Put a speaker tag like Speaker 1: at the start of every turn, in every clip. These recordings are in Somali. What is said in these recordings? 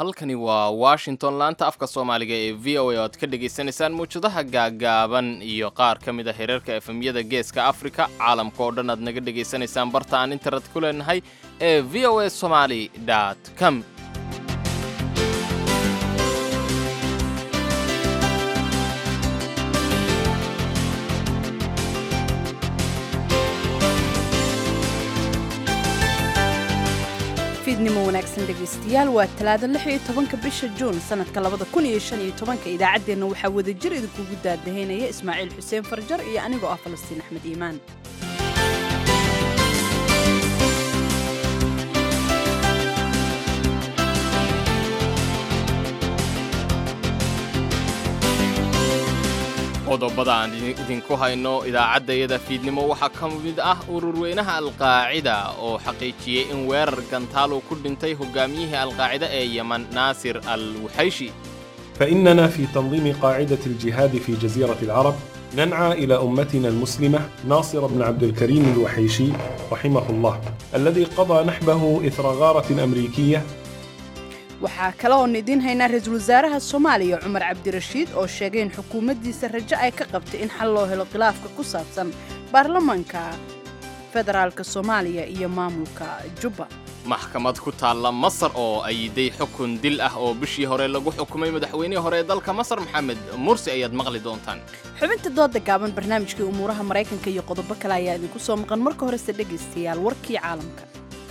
Speaker 1: halkani waa washington laanta afka soomaaliga ee v o a oo aad ka dhagaysanaysaan muwjadaha gaagaaban iyo qaar ka mid a hereerka efemyada geeska afrika caalamka oo dhan aad naga dhegaysanaysaan barta aan internet ku leenahay ee v o a somaly com
Speaker 2: fiidnimo wanaagsan dhegaystayaal waa talaado lix iyo tobanka bisha juun sanadka labada kun iyo shan iyo tobanka idaacaddeenna waxaa wadajir idinkugu daadahaynaya ismaaciil xuseen farjar iyo anigoo ah falastiin axmed iimaan
Speaker 1: qodobada aan idinku hayno idaacaddayada fiidnimo waxaa ka mid ah ururweynaha alqaacida oo xaqiijiyey in weerar gantaal uu ku dhintay hogaamiyihii alqaacida ee yeman naasir al wuxayshi
Speaker 3: فإننا في تنظيم قاعدة الجهاد في جزيرة العرب ننعى إلى أمتنا المسلمة ناصر بن عبد الكريم الوحيشي رحمه الله الذي قضى نحبه إثر غارة أمريكية
Speaker 2: waxaa kale oon idiin haynaa ra-iisul wasaaraha soomaaliya cumar cabdirashiid oo sheegay in xukuumaddiisa rajo ay ka qabtay in xal loo helo khilaafka ku saabsan baarlamaanka federaalka soomaaliya iyo maamulka jubba
Speaker 1: maxkamad ku taalla masar oo ayiday xukun dil ah oo bishii hore lagu xukumay madaxweynihii hore ee dalka masar maxamed mursi ayaad maqli doontaan
Speaker 2: xubinta dooda gaaban barnaamijkii umuuraha maraykanka iyo qodobo kale ayaa idinku soo maqan marka horese dhegaystayaal warkii caalamka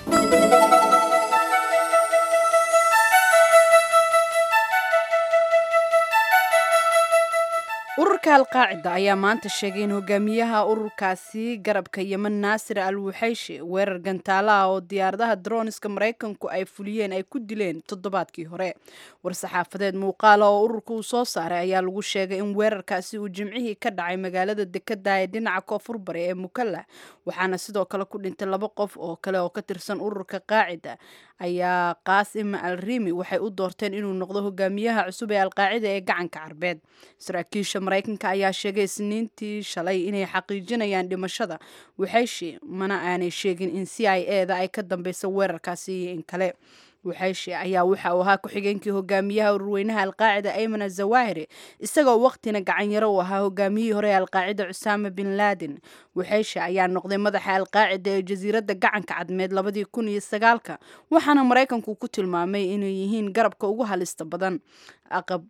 Speaker 2: ururka alqaacida ayaa maanta sheegay in hogaamiyaha ururkaasi garabka yeman naasir al wuxayshi weerar gantaala ah oo diyaaradaha droniska maraykanku ay fuliyeen ay ku dileen toddobaadkii hore war-saxaafadeed muuqaala oo ururka uu soo saaray ayaa lagu sheegay in weerarkaasi uu jimcihii ka dhacay magaalada dekada ee dhinaca koonfur bari ee mukalla waxaana sidoo kale ku dhintay laba qof oo kale oo ka tirsan ururka qaacida ayaa qaasim al rimi waxay u doorteen inuu noqdo hogaamiyaha cusub ee alqaacida ee gacanka carbeed saraakiisha maraykanka ayaa sheegay isniintii shalay inay xaqiijinayaan dhimashada waxayshi mana aanay sheegin in c i e da ay ka dambeyso weerarkaasi iyo in kale waxayshi ayaa waxa uu ahaa ku-xigeenkii hogaamiyaha ururweynaha alqaacida ayman azawahiri isagoo waqtina gacanyaro uu ahaa hogaamiyihii hore ee alqaacida cusaama bin laden waxayshi ayaa noqday madaxa alqaacida ee jasiiradda gacanka cadmeed labadii kun iyo sagaalka waxaana maraykanku ku tilmaamay inay yihiin garabka ugu halista badan aqab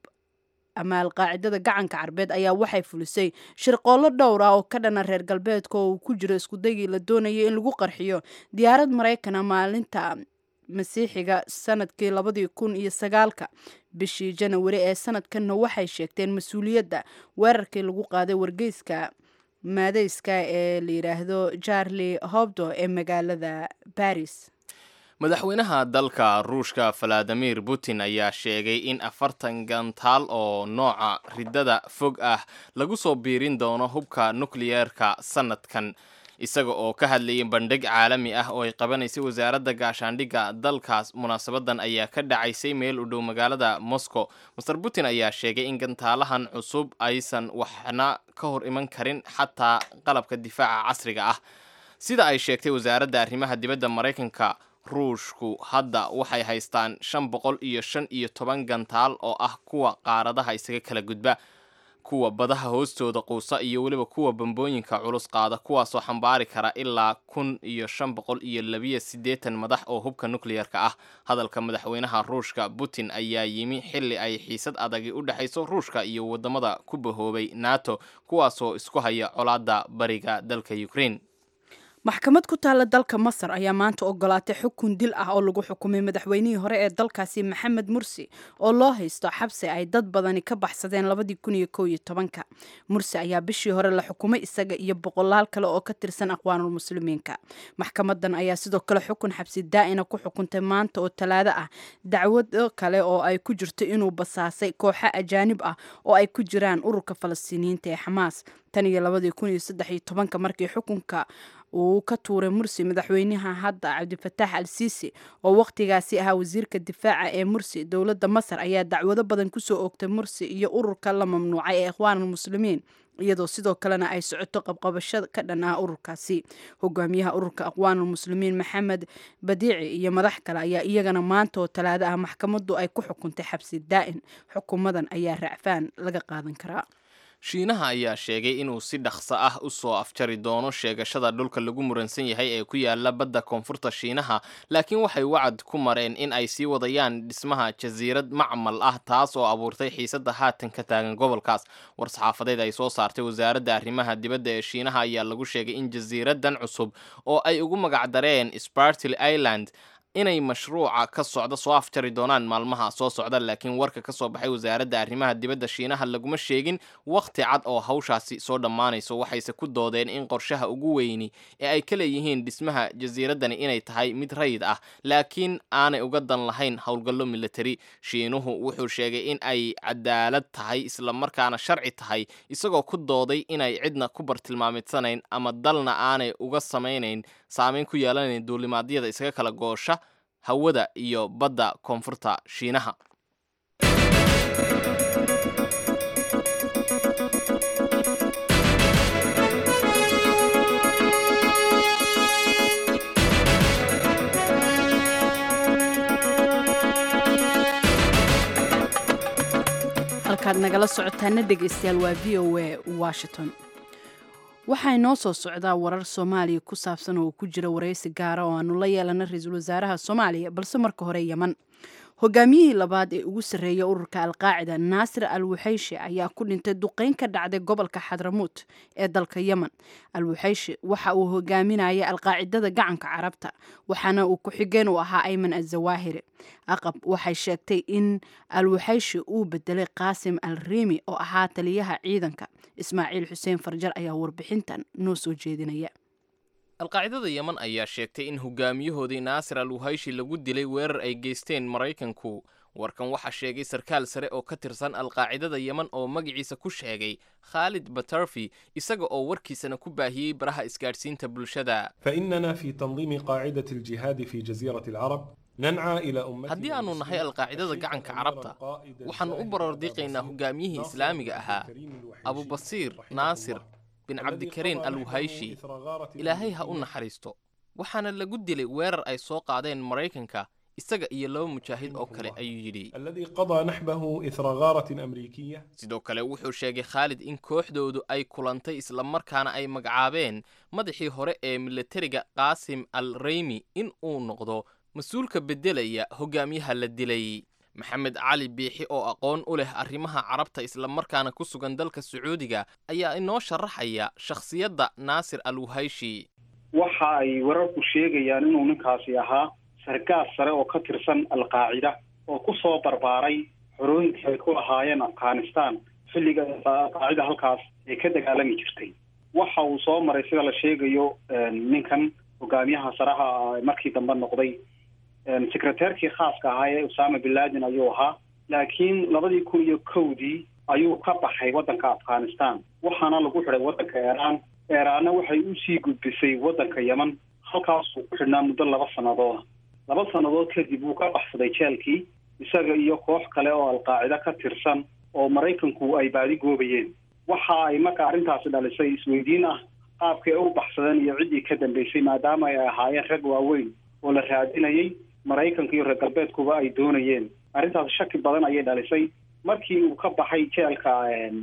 Speaker 2: ama alqaacidada gacanka carbeed ayaa waxay fulisay shirqoollo dhowr ah oo ka dhana reer galbeedka oo uu ku jiro iskudaygii la doonayay in lagu qarxiyo diyaarad maraykana maalinta masiixiga sanadkii labadii kun iyo sagaalka bishii janawari ee sanadkanna waxay sheegteen mas-uuliyadda weerarkii lagu qaaday wargeyska maadeyska ee la yidhaahdo charli hobdo ee magaalada baris
Speaker 1: madaxweynaha dalka ruushka valadimir putin ayaa sheegay in afartan gantaal oo nooca riddada fog ah lagu soo biirin doono hubka nukliyeerka sanadkan isaga oo ka hadlayay bandhig caalami ah oo ay qabanaysay wasaaradda gaashaandhigga dalkaas munaasabadan ayaa ka dhacaysay meel u dhow magaalada moscow master putin ayaa sheegay in gantaalahan cusub aysan waxna ka hor iman karin xataa qalabka difaaca casriga ah sida ay sheegtay wasaaradda arrimaha dibadda maraykanka ruushku hadda waxay haystaan shan boqol iyo shan iyo toban gantaal oo ah kuwa qaaradaha isaga kala gudba kuwa badaha hoostooda quusa iyo weliba kuwa bambooyinka culus qaada kuwaasoo xambaari kara ilaa kun iyo shan boqol iyo labiyo siddeetan madax oo hubka nukliyerka ah hadalka madaxweynaha ruushka putin ayaa yimi xilli ay xiisad adagi u dhexayso ruushka iyo waddamada ku bahoobay nato kuwaasoo isku haya colaadda bariga dalka ukraine
Speaker 2: maxkamad ku taalla dalka masar ayaa maanta ogolaatay xukun dil ah oo lagu xukumay madaxweynihii hore ee dalkaasi maxamed mursi oo loo haysto xabsi ay dad badani ka baxsadeen labadii kun iyo kow iyo tobanka mursi ayaa bishii hore la xukumay isaga iyo boqolaal kale oo ka tirsan aqwaanul muslimiinka maxkamadan ayaa sidoo kale xukun xabsi daa'ina ku xukuntay maanta oo talaado ah dacwado kale oo ay ku jirto inuu basaasay kooxo ajaanib ah oo ay ku jiraan ururka falastiiniyiinta ee xamaas tan iyo labadii kun iyo saddex iyo tobanka markii xukunka uu ka tuuray mursi madaxweynaha hadda cabdifataax al siisi oo wakhtigaasi ahaa wasiirka difaaca ee mursi dowladda masar ayaa dacwado badan kusoo oogtay mursi iyo ururka la mamnuucay ee ikhwaanulmuslimiin iyadoo sidoo kalena ay socoto qabqabasho ka dhan ah ururkaasi hogaamiyaha ururka aqwaanulmuslimiin maxamed badiici iyo madax kale ayaa iyagana maanta oo talaado ah maxkamaddu ay ku xukuntay xabsi daa'in xukuumadan ayaa racfaan laga qaadan karaa
Speaker 1: shiinaha ayaa sheegay inuu si dhaqso ah u soo afjari doono sheegashada dhulka lagu muransan yahay ee ku yaala badda koonfurta shiinaha laakiin waxay wacad ku mareen in ay sii wadayaan dhismaha jasiirad macmal ah taas oo abuurtay xiisadda haatan ka taagan gobolkaas war-saxaafadeed ay soo saartay wasaaradda arrimaha dibadda ee shiinaha ayaa lagu sheegay in jasiiraddan cusub oo ay ugu magacdareen spartil island inay mashruuca ka socda soo afjari doonaan maalmaha soo socda laakiin warka ka soo baxay wasaaradda arrimaha dibadda shiinaha laguma sheegin wakhti cad oo hawshaasi soo dhammaanayso waxayse ku doodeen in qorshaha ugu weyni ee ay ka leeyihiin dhismaha jasiiraddani inay tahay mid rayid ah laakiin aanay uga dan lahayn howlgallo militari shiinuhu wuxuu sheegay in ay cadaalad tahay islamarkaana sharci tahay isagoo ku dooday inay cidna ku bartilmaamidsanayn ama dalna aanay uga samaynayn saameyn ku yeelanayn duulimaadyada isaga kala goosha hawada iyo badda koonfurta shiinaha
Speaker 2: halkaad nagala socotaana dhegaystayaal waa v o a washington waxaa inoo soo socdaa warar soomaaliya ku saabsan oo ku jira waraysi gaara oo aanu la yeelana ra-iisul wasaaraha soomaaliya balse marka hore yeman hogaamiyihii labaad ee ugu sarreeya ururka alqaacida naasir al wuxayshi ayaa ku dhintay duqeyn ka dhacday gobolka xadramuut ee dalka yemen al wuxayshi waxa uu hogaaminayay alqaacidada gacanka carabta waxaana uu ku-xigeen u ahaa ayman azawaahiri aqab waxay sheegtay in al wuxayshi uu bedelay qaasim al riimi oo ahaa taliyaha ciidanka ismaaciil xuseen farjar ayaa warbixintan noo soo jeedinaya
Speaker 1: alqaacidada yeman ayaa sheegtay in hogaamiyahoodii naasir al wuhayshi lagu dilay weerar ay geysteen maraykanku warkan waxaa sheegay sarkaal sare oo ka tirsan alqaacidada yeman oo magaciisa ku sheegay khaalid batarfi isaga oo warkiisana ku baahiyey baraha isgaadhsiinta bulshada
Speaker 3: فإننا في تنظيم قاعدة الجهاد في جزيرة العرب ننعى إلى أمتنا
Speaker 1: haddii aanu nahay alqaacidada gacanka carabta waxaannu u baroordiiqaynaa hogaamiyihii islaamiga ahaa abubasiir naasir bin cabdikariin al wuhayshi ilaahay ha u naxariisto waxaana lagu dilay weerar ay soo qaadeen maraykanka isaga iyo laba mujaahid oo kale ayuu yidhi
Speaker 3: الذي قضى نحبه إثر غارة أمريكية
Speaker 1: sidoo kale wuxuu sheegay khaalid in kooxdoodu ay kulantay islamarkaana ay magacaabeen madaxii hore ee milatariga qaasim al reymi in uu noqdo mas-uulka beddelaya hogaamiyaha la dilay maxamed cali biixi oo aqoon u leh arrimaha carabta islamarkaana ku sugan dalka sacuudiga ayaa inoo sharaxaya shakhsiyadda naasir al wuhayshi
Speaker 4: waxa ay wararku sheegayaan inuu ninkaasi ahaa sargaal sare oo ka tirsan alqaacida oo ku soo barbaaray xorooyinkii ay ku lahaayeen afghanistan xilliga alqaacida halkaas ay ka dagaalami jirtay waxa uu soo maray sida la sheegayo ninkan hogaamiyaha saraha markii dambe noqday secreteerkii khaaska ahaa ee usama bin laden ayuu ahaa laakiin labadii kun iyo kowdii ayuu ka baxay waddanka afghanistan waxaana lagu xidhay waddanka iiraan eeraanna waxay usii gudbisay waddanka yeman halkaasuu ku xidhnaa muddo laba sanadooda laba sannadood kadib wuu ka baxsaday jeelkii isaga iyo koox kale oo alqaacida ka tirsan oo maraykanku ay baadi goobayeen waxa ay marka arrintaasi dhalisay isweydiin ah qaabkay u baxsadeen iyo ciddii ka dambeysay maadaama ay ahaayeen rag waaweyn oo la raadinayay maraykanka iyo reer galbeedkuba ay doonayeen arrintaas shaki badan ayay dhalisay markii uu ka baxay jeelka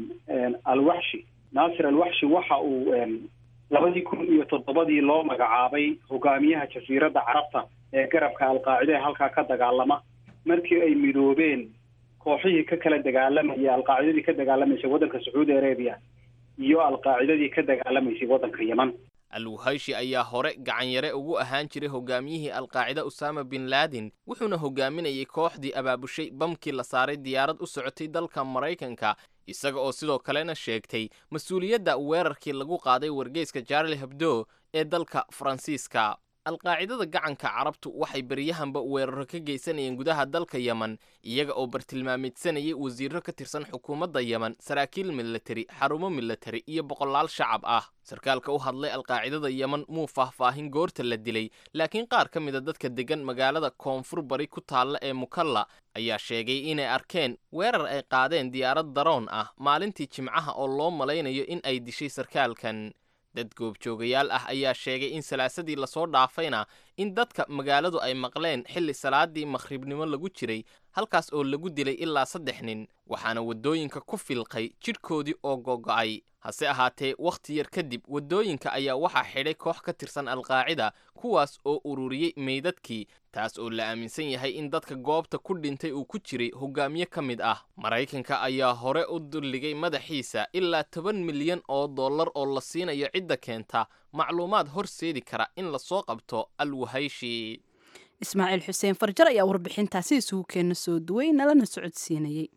Speaker 4: alwaxshi naasir alwaxshi waxa uu labadii kun iyo toddobadii loo magacaabay hogaamiyaha jasiiradda carabta ee garabka alqaacida ee halkaa ka dagaalama markii ay midoobeen kooxihii ka kala dagaalamayay alqaacidadii ka dagaalamaysay waddanka sacuudi arabia iyo alqaacidadii ka dagaalamaysay waddanka yeman
Speaker 1: al wuhayshi ayaa hore gacanyare ugu ahaan jiray hogaamiyihii alqaacida usama bin laden wuxuuna hogaaminayay kooxdii abaabushay bamkii la saaray diyaarad u socotay dalka maraykanka isaga oo sidoo kalena sheegtay mas-uuliyadda weerarkii lagu qaaday wargeyska jarli hebdo ee dalka faransiiska alqaacidada gacanka carabtu waxay beryahanba weeraro ka geysanayeen gudaha dalka yemen iyaga oo bartilmaameedsanayay wasiiro ka tirsan xukuumadda yemen saraakiil milatari xarumo milatari iyo boqolaal shacab ah sarkaalka u hadlay alqaacidada yemen muu faahfaahin goorta la dilay laakiin qaar ka mida dadka deggan magaalada koonfur bari ku taalla ee mukalla ayaa sheegay inay arkeen weerar ay qaadeen diyaarad daroon ah maalintii jimcaha oo loo malaynayo in ay dishay sarkaalkan dad goobjoogayaal ah ayaa sheegay in salaasadii lasoo dhaafayna in dadka magaaladu ay maqleen xilli salaadii makhribnimo lagu jiray halkaas oo lagu dilay ilaa saddex nin waxaana waddooyinka ku filqay jidhkoodii oo gogo'ay hase ahaatee wakhti yar kadib waddooyinka ayaa waxaa xidhay koox ka tirsan alqaacida kuwaas oo ururiyey meydadkii taas oo la aaminsan yahay in dadka goobta ku dhintay uu ku jiray hogaamiye ka mid ah maraykanka ayaa hore u dulligay madaxiisa ilaa toban milyan oo dollar oo la siinayo cidda keenta macluumaad horseedi kara in lasoo qabto alwahayshi
Speaker 2: ismaaciil xuseen farjar ayaa warbixintaasi isugu keena soo duway nalana socodsiinayay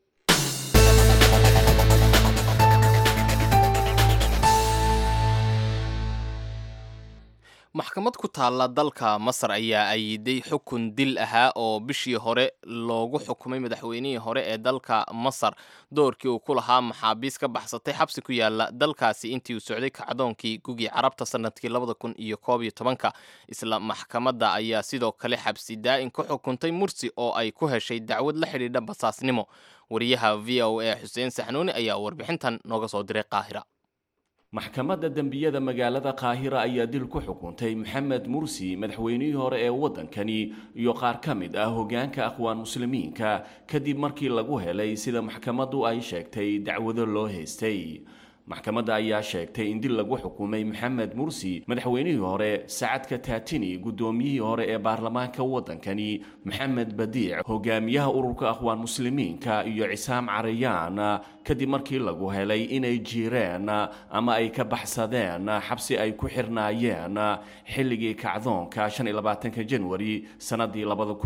Speaker 1: maxkamad ku taalla dalka masar ayaa ayiday xukun dil ahaa oo bishii hore loogu xukumay madaxweynihii hore ee dalka masar doorkii uu ku lahaa maxaabiis ka baxsatay xabsi ku yaala dalkaasi intii uu socday kacdoonkii gugii carabta sanadkii labada kun iyo koob iyo tobanka isla maxkamadda ayaa sidoo kale xabsi daa'in ku xukuntay mursi oo ay ku heshay dacwad la xidhiidha basaasnimo wariyaha v o a xuseen saxnuuni ayaa warbixintan nooga soo diray qaahira
Speaker 5: maxkamadda dembiyada magaalada qaahira ayaa dil ku xukuntay maxamed mursi madaxweynihii hore ee waddankani iyo qaar ka mid ah hoggaanka aqwaan muslimiinka kadib markii lagu helay sida maxkamaddu ay sheegtay dacwado loo haystay maxkamadda ayaa sheegtay in dil lagu xukumay maxamed mursi madaxweynihii hore sacadka taatini guddoomiyihii hore ee baarlamaanka waddankani maxamed badiic hogaamiyaha ururka aqwaan muslimiinka iyo cisaam carayaan kadib markii lagu helay inay jiireen ama ay ka baxsadeen xabsi ay ku xirnaayeen xilligii kacdoonka janwari sannadii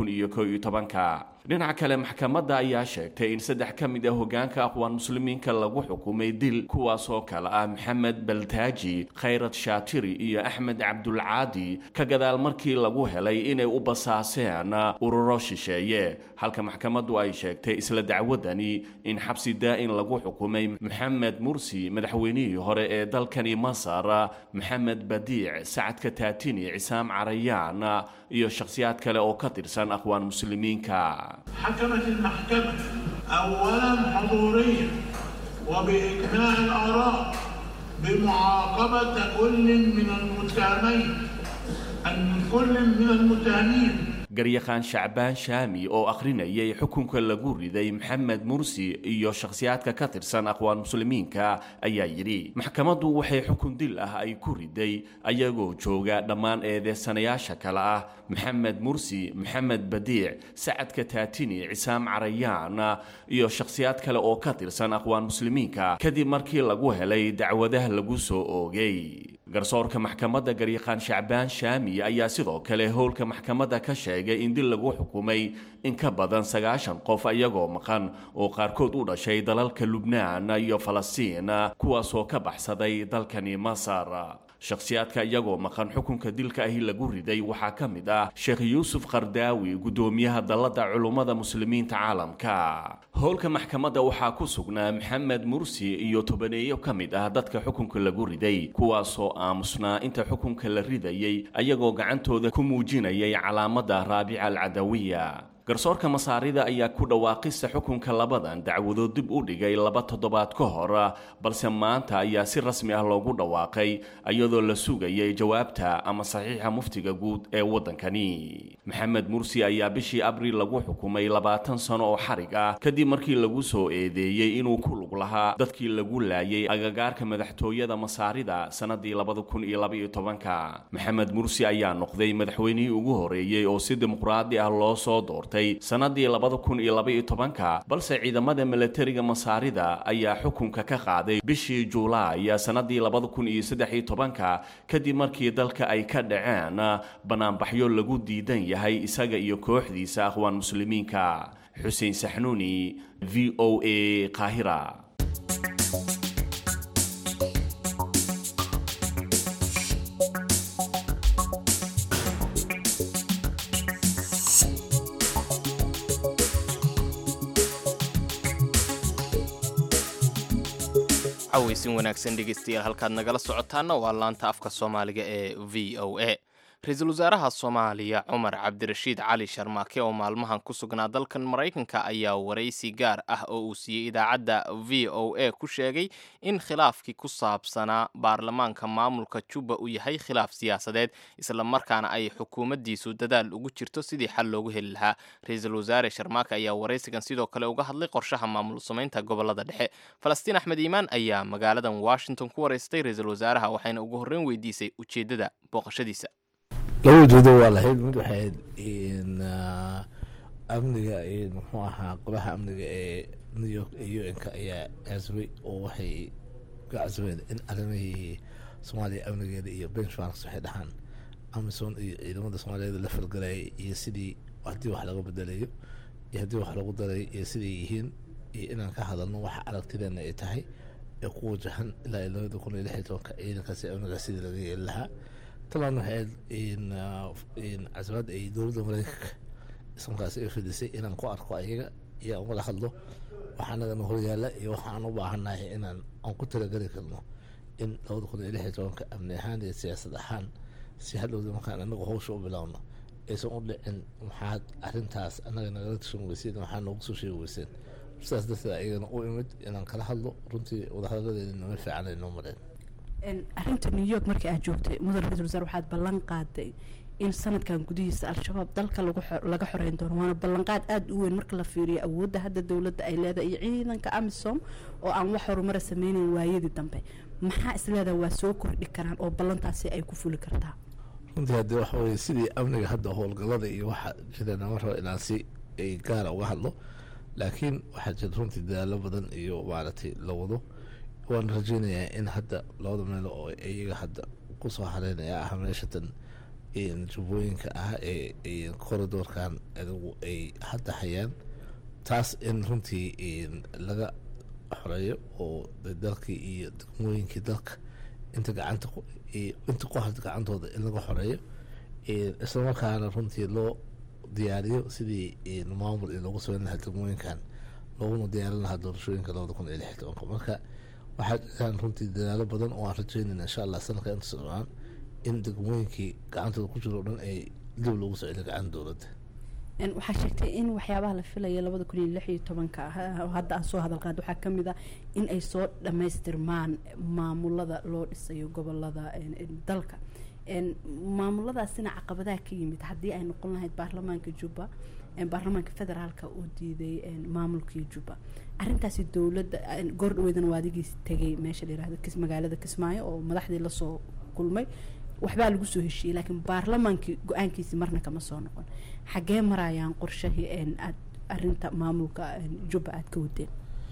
Speaker 5: dhinaca kale maxkamadda ayaa sheegtay in saddex ka mid ah hogaanka aqwaan muslimiinka lagu xukumay dil kuwaasoo kale ah maxamed baltaaji khayrad shaatiri iyo axmed cabdulcaadi ka gadaal markii lagu helay inay u basaaseen ururo shisheeye halka maxkamaddu ay sheegtay isla dacwadani in xabsi daa'in lagu xukumay maxamed mursi madaxweynihii hore ee dalkani masar maxamed badiic sacadka taatini cisaam carayaan iyo shakhsiyaad kale oo ka tirsan aqwaan muslimiinka
Speaker 6: حكمت المحكمة أولا حضوريا وبإجماع الآراء بمعاقبة كل من المتهمين أن كل من المتهمين
Speaker 5: garyaqaan shacbaan shaami oo akhrinayay xukunka lagu riday maxamed mursi iyo shakhsiyaadka ka tirsan aqwaan muslimiinka ayaa yidhi maxkamaddu waxay xukun dil ah ay ku riday ayagoo jooga dhammaan eedeysanayaasha kale ah maxamed mursi maxamed badiic sacadka taatini cisaam carayaan iyo shakhsiyaad kale oo ka tirsan aqwaan muslimiinka kadib markii lagu helay dacwadaha lagu soo oogay garsoorka maxkamadda garyaqaan shacbaan shaami ayaa sidoo kale howlka maxkamadda ka sheegay in dil lagu xukumay in ka badan sagaashan qof iyagoo maqan oo qaarkood u dhashay dalalka lubnaan iyo falastiin kuwaasoo ka baxsaday dalkani masar shakhsiyaadka iyagoo maqan xukunka dilka ahi lagu riday waxaa ka mid ah sheekh yuusuf qardaawi guddoomiyaha dalladda culummada muslimiinta caalamka howlka maxkamadda waxaa ku sugnaa maxamed mursi iyo tobaneeyo ka mid ah dadka xukunka lagu riday kuwaasoo aamusnaa inta xukunka la ridayay ayagoo gacantooda ku muujinayay calaamadda raabica alcadawiya garsoorka masaarida ayaa ku dhawaaqista xukunka labadan dacwadood dib u dhigay laba toddobaad ka hor balse maanta ayaa si rasmi ah loogu dhawaaqay iyadoo la sugayay jawaabta ama saxiixa muftiga guud ee waddankani maxamed mursi ayaa bishii abriil lagu xukumay labaatan sano oo xarig ah kadib markii lagu soo eedeeyey inuu ku lug lahaa dadkii lagu laayay agagaarka madaxtooyada masaarida sannadii labada kun iyo labaiyo tobanka maxamed mursi ayaa noqday madaxweynihii ugu horeeyey oo si dimuqraadi ah loo soo doortay sannadii labada kun iyo labaiyo tobanka balse ciidamada milatariga masaarida ayaa xukunka ka qaaday bishii juulaay sannadii labada kun iyo saddex iyo tobanka kadib markii dalka ay ka dhaceen banaanbaxyo lagu diidan yahay isaga iyo kooxdiisa aqwaan muslimiinka xuseen saxnuuni v o a qaahira
Speaker 1: cawaysin wanaagsan dhegeystayaal halkaad nagala socotaana waa laanta afka soomaaliga ee v o a ra-iisul wasaaraha soomaaliya cumar cabdirashiid cali sharmaake oo maalmahan ku sugnaa dalkan maraykanka ayaa waraysi gaar ah oo uu siiyey idaacadda v o a ku sheegay in khilaafkii ku saabsanaa baarlamaanka maamulka juba uu yahay khilaaf siyaasadeed islamarkaana ay xukuumaddiisu dadaal ugu jirto sidii xal loogu heli lahaa ra-iisul wasaare sharmaake ayaa waraysigan sidoo kale uga hadlay qorshaha maamul samaynta gobolada dhexe falastiin axmed iimaan ayaa magaaladan washington ku waraystay ra-iisul wasaaraha waxayna ugu horreyn weydiisay ujeeddada booqashadiisa
Speaker 7: laba ujeedo waa lahayd mid waxay ahayd amniga muxuu ahaa golaha amniga ee new york ee u n-ka ayaa casbay oo waxay ka casbeen in arrimihii soomaaliya amnigeeda iyo benchmarks waxay dhahaan amison iyo ciidamada soomaaliyeed la falgalayay iyo sidii haddii wax laga bedelayo iyo haddii wax lagu daray iyo siday yihiin iyo inaan ka hadalno waxa aragtideena ay tahay ee ku wajahan ilaa iyo labada kun iyo lix iyo tobanka ciidankaasi amniga sidii laga yeeli lahaa taban waxay ahayd casbaad ay dowladda mareykanka ismarkaasi ay fidisay inaan ku arko ayaga iyo aan wada hadlo waxaa nagana horyaala iyo waxaan u baahannahay inaan aan ku talageli karno in labada kun iyo lix iyo tobanka amni ahaan iyo siyaasad ahaan si hadhowda markaan anaga hawsha u bilaawno aysan u dhicin maxaad arrintaas annaga nagala tashan weyseen waxaa noogu soo sheegi weyseen sidaas darteed ayagana u imid inaan kala hadlo runtii wadahadaladeeda nama fiican ay noo mareen
Speaker 2: arrinta new york markii aad joogtay mudan ra-isul wasaar waxaad ballan qaaday in sanadkan gudihiisa al-shabaab dalka laga xoreyn doono waana ballanqaad aada u weyn marka la fiiriyo awoodda hadda dowladda ay leedahay iyo ciidanka amisom oo aan wax horumara sameynayn waayadii dambe maxaa isleedaha waa soo kordhi karaan oo ballantaasi ay ku fuli kartaa
Speaker 7: runtii haddii waxa weye sidii amniga hadda howlgallada iyo waxa jira nama rabo inaan si ay gaara uga hadlo laakiin waxaa jira runtii dadaalo badan iyo maaragtay la wado waan rajeynayaa in hadda labada meel oo iyaga hadda kusoo hareynaya ah meeshatan jubbooyinka ah ee corridoorkan adigu ay hadda hayaan taas in runtii laga xoreeyo oo dalkii iyo degmooyinkii dalka inta gacanta inta ku harta gacantooda in laga xoreeyo islamarkaana runtii loo diyaariyo sidii maamul in loogu sameyn lahaa degmooyinkan looguna diyaarin lahaa doorashooyinka labada kun iyo lix iyo tobanka marka waxaa jiraan runtii dadaalo badan oo aan rajeynayna insha allah sanadka inta socdaan in degmooyinkii gacantooda ku jiro o dhan ay dib loogu soo celiyo gacanta dowladda
Speaker 2: waxaa sheegtay in waxyaabaha la filaya labada kun iyo lix iyo tobanka ah hadda aan soo hadal qaad waxaa ka mid ah in ay soo dhammaystirmaan maamulada loo dhisayo gobolada dalka maamuladaasina caqabadaha ka yimid haddii ay noqon lahayd baarlamaanka jubba baarlamaanka federaalka uu diiday maamulkii jubba arintaasi dowladda goor dhaweydana waa adigiis tegay meesha la yirahdo magaalada kismaayo oo madaxdii lasoo kulmay waxbaa lagu soo heshiiyey laakiin baarlamaankii go-aankiisi marna kama soo noqon xaggee marayaan qorshahii aad arinta maamulka jubba aad ka wadeen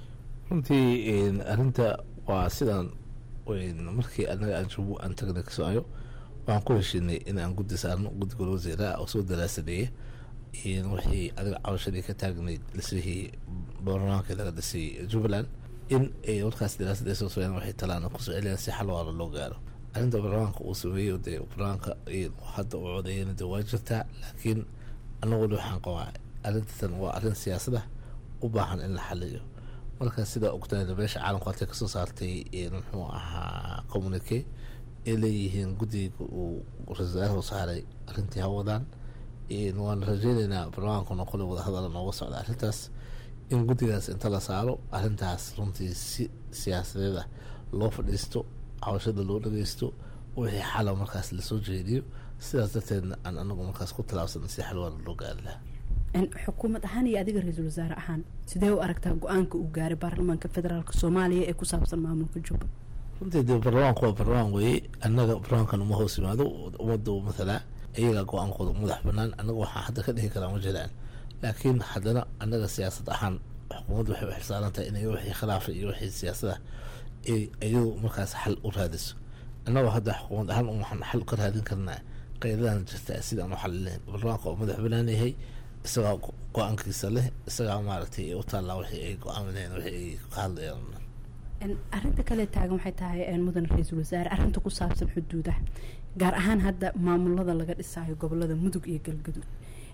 Speaker 7: runtii arinta waa sidaan markii anaga aan jubbo aan tagnay kismaayo waxaan ku heshiinay in aan guddi saarno guddi gol wasiiraha oo soo daraasadeeya wixii adiga cabashadii ka taagnayd dhisihii baarlamaankii laga dhisay jubbaland in ay warkaas daraasad ay soo sameeyaan waxay talaan kusoo celiyaan si xal waala loo gaaro arrinta baarlamaanka uu sameeyo dee baarlamaanka hadda uu codeeyana dee waa jirtaa laakiin anaguna waxaan qabaa arrintan waa arrin siyaasada u baahan in la xaliyo marka sidaa ogtaana meesha caalamku halkay kasoo saartay muxuu ahaa communique ay leeyihiin guddiga uu ra-isul wasaaraha saaray arrintii hawadaan waan rajeyneynaa baarlamaankuna qole wadahadala nooga socda arrintaas in guddigaas inta la saaro arrintaas runtii si siyaasadeed ah loo fadhiisto cabashada loo dhageysto wixii xala markaas lasoo jeediyo sidaas darteedna aan anagu markaas ku talaabsan si xalwaala loo gaari lahaa
Speaker 2: xukuumad ahaan iyo adiga ra-iisul wasaare ahaan sidee u aragtaa go-aanka uu gaaray baarlamaanka federaalk soomaaliya ee ku saabsan maamulka jubba
Speaker 7: runtii dee baarlamaanku waa baarlamaan weeye annaga baarlamaankan uma hoos yimaado ummadda mathalaa iyagaa go-aankooda madax banaan annaga waxaa hadda ka dhihi karaa ma jiraan laakiin haddana annaga siyaasad ahaan xukuumadda waxay u xilsaaran tahay inay wixii khilaafa iyo wixii siyaasada iyadu markaas xal u raadiso annagoo hadda xukuumad ahaan waxaan xal ka raadin karnaa qeydadan jirta sidaan u xalilayn baarlamaanka oo madax banaan yahay isagaa go-aankiisa leh isagaa maaragtay u taallaa wixii ay go-aamineen wixii ay ka hadlayaan
Speaker 2: arinta kale taagan waxay tahay mudan ra-iisul wasaare arinta ku saabsan xuduudaha gaar ahaan hadda maamulada laga dhisaayo gobolada mudug iyo galgaduud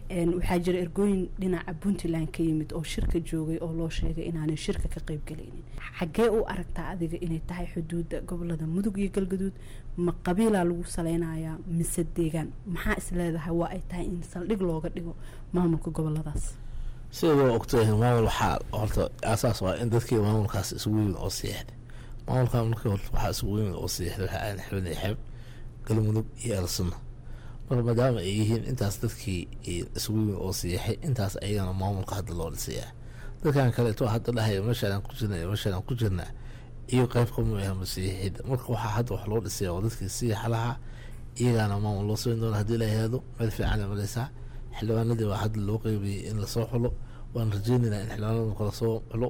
Speaker 2: waxaa jira ergooyin dhinaca puntland ka yimid oo shirka joogay oo loo sheegay inaanay shirka ka qeybgalaynin xaggee u aragtaa adiga inay tahay xuduudda gobolada mudug iyo galgaduud ma qabiilaa lagu saleynayaa mise deegaan maxaa is leedahay waa ay tahay in saldhig looga dhigo maamulka goboladaas
Speaker 7: sida loo ogtahay maamul waxaa horta aasaas waa in dadkii maamulkaas isugu yimid oo siixday maamulkan markii horta waxaa isugu yimid oo siixday waxaa aan xibnay xeeb galmudug iyo elsunna marka maadaama ay yihiin intaas dadkii isugu yimid oo siixay intaas ayagana maamulka hadda loo dhisayaa dadkan kaleeto hadda dhahaya meeshaan ku jirna meeshaan ku jirna iyo qayb kama ah masiixid marka waxaa hadda wax loo dhisaya oo dadkii siixa lahaa iyagaana maamul loo samayn doona haddii la yihahdo meel fiican mareysaa xildhibaanadii waa hadda loo qeybiyey in lasoo xulo waan rajeynaynaa in xildhibaanada kala soo xulo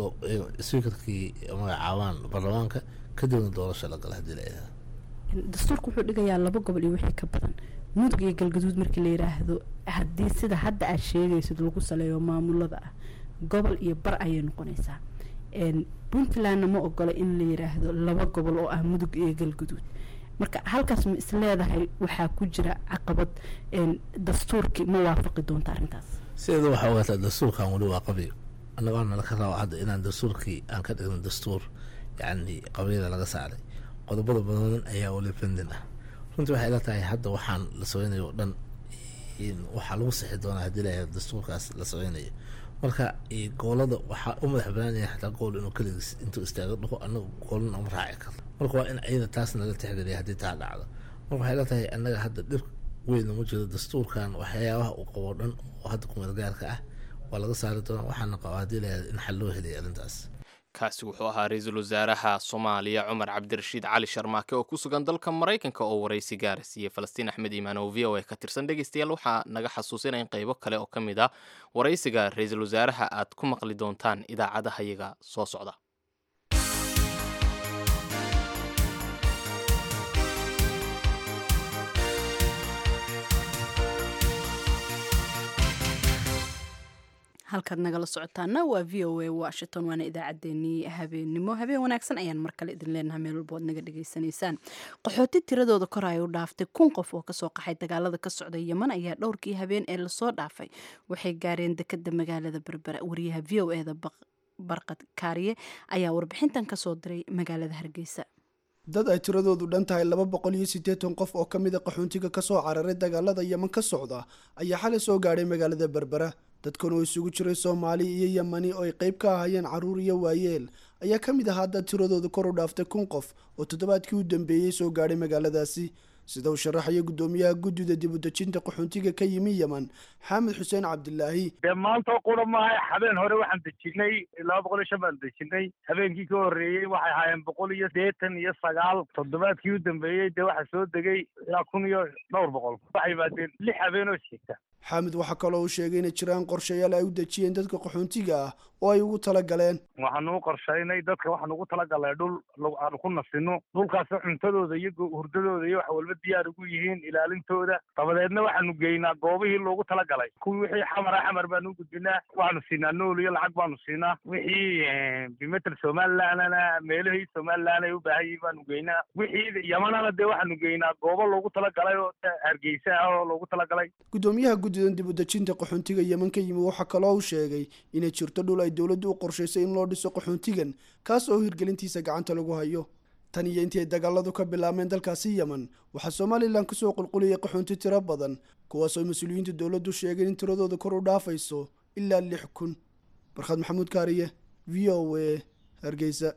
Speaker 7: speakerkii magacaabaan baarlamaanka kadibna doorasho la gala haddii la yihahdo
Speaker 2: dastuurka wuxuu dhigayaa laba gobol iyo wixii ka badan mudug iyo galgaduud markii la yiraahdo haddii sida hadda aad sheegaysid lagu saleeyo maamulada ah gobol iyo bar ayay noqonaysaa puntlandna ma ogola in la yiraahdo laba gobol oo ah mudug iyo galgaduud marka halkaas ma is leedahay waxaa ku jira caqabad dastuurkii ma waafaqi doonta arrintaas
Speaker 7: sideeda waxaa ogaataa dastuurkan weli waa qabiil annagoo nala ka raba hadda inaan dastuurkii aan ka dhigno dastuur yacni qabiila laga saaray qodobada badan ayaa weli pendin ah runtii waxay ila tahay hadda waxaan la sameynayo o dhan waxaa lagu sixi doonaa haddii la yihahdo dastuurkaas la sameynayo marka goolada waxaa u madax banaanaya xataa gool inuu keligiis intuu istaago dhaho anaga goolna uma raaci karno marka waa in ayada taas nala tixgeliya haddii taa dhacdo marka waxay la tahay annaga hadda dhib weyn uma jiro dastuurkan waxyaabaha uu qabo dhan oo hadda kumeel gaarka ah waa laga saari doonaa waxaana qaba haddii la yihahdo in xal loo helaya arrintaas
Speaker 1: kaasi wuxuu ahaa ra-iisul wasaaraha soomaaliya cumar cabdirashiid cali sharmaake oo ku sugan dalka maraykanka oo waraysi gaara siiyey falastiin axmed iimaan oo v o a ka tirsan dhegeystayaal waxaa naga xasuusinaya in qaybo kale oo ka mid ah waraysiga ra-iisul wasaaraha aad ku maqli doontaan idaacadaha yaga soo socda
Speaker 2: halkaad nagala socotaana waa v o a washington waana idaacaddeenii habeennimo habeen wanaagsan ayaan mar kale idin leenahay meel walba oad naga dhagaysanaysaan qaxooti tiradooda kor ay u dhaaftay kun qof oo kasoo qaxay dagaalada ka socda yeman ayaa dhowrkii habeen ee lasoo dhaafay waxay gaareen dekada magaalada berbera wariyaha v o eda barqad kaariye ayaa warbixintan kasoo diray magaalada hargeysa
Speaker 8: dad ay tiradoodu dhan tahay laba boqol iyo siddeetan qof oo ka mida qaxoontiga kasoo cararay dagaalada yeman ka socda ayaa xalay soo gaadhay magaalada berbera dadkan oo isugu jiray soomaali iyo yemani oo ay qayb ka ahayeen carruur iyo waayeel ayaa ka mid ahaa dad tiradooda kor u dhaaftay kun qof oo toddobaadkii u dambeeyey soo gaadhay magaaladaasi sida uu sharaxaya guddoomiyaha guddida dibudejinta qaxoontiga ka yimi yeman xaamid xuseen cabdilaahi
Speaker 9: dee maanta qura maaha habeen hore waxaan dejinay laba boqol iyo shan baan dejinay habeenkii ka horreeyey waxay ahaayeen boqol iyo sideetan iyo sagaal toddobaadkii u dambeeyey dee waxaa soo degay ilaa kun iyo dhowr boqol waxay yimaadeen lix habeen oo xigta
Speaker 8: xaamid waxaa kaloo uu sheegay inay jiraan qorshayaal ay u dejiyeen dadka qaxoontiga ah oo ay ugu talagaleen
Speaker 9: waxaanu u qorshaynay dadka waxaan ugu talagalnay dhul aanu ku nasino dhulkaasoo cuntadooda iyo hurdadooda iyo wax walba diyaar ugu yihiin ilaalintooda dabadeedna waxaanu geynaa goobihii loogu talagalay kuwii wixii xamara xamar baanu u gudbinaa waxaanu siinaa nool iyo lacag baanu siinaa wixii bimetel somalilandna meelihii somaliland ay u baahan yihiin baanu geynaa wixii yamanana dee waxaanu geynaa goobo loogu talagalay oo hargeysa ah oo loogu talagalay
Speaker 8: guddoomiyaha guddidan dibudejinta qaxoontiga yeman ka yimi waxaa kaloo uu sheegay inay jirto dhul ay dowladdu u qorshaysay in loo dhiso qaxoontigan kaas oo hirgelintiisa gacanta lagu hayo tan iyo intii ay dagaaladu ka bilaabmeen dalkaasi yeman waxaa somalilan kusoo qulquliyay qaxoonti tiro badan kuwaasoo mas-uuliyiinta dowladdu sheegeen in tiradooda kor u dhaafayso ilaa lix kun barkhad maxamuud kaariye v o a hargeysa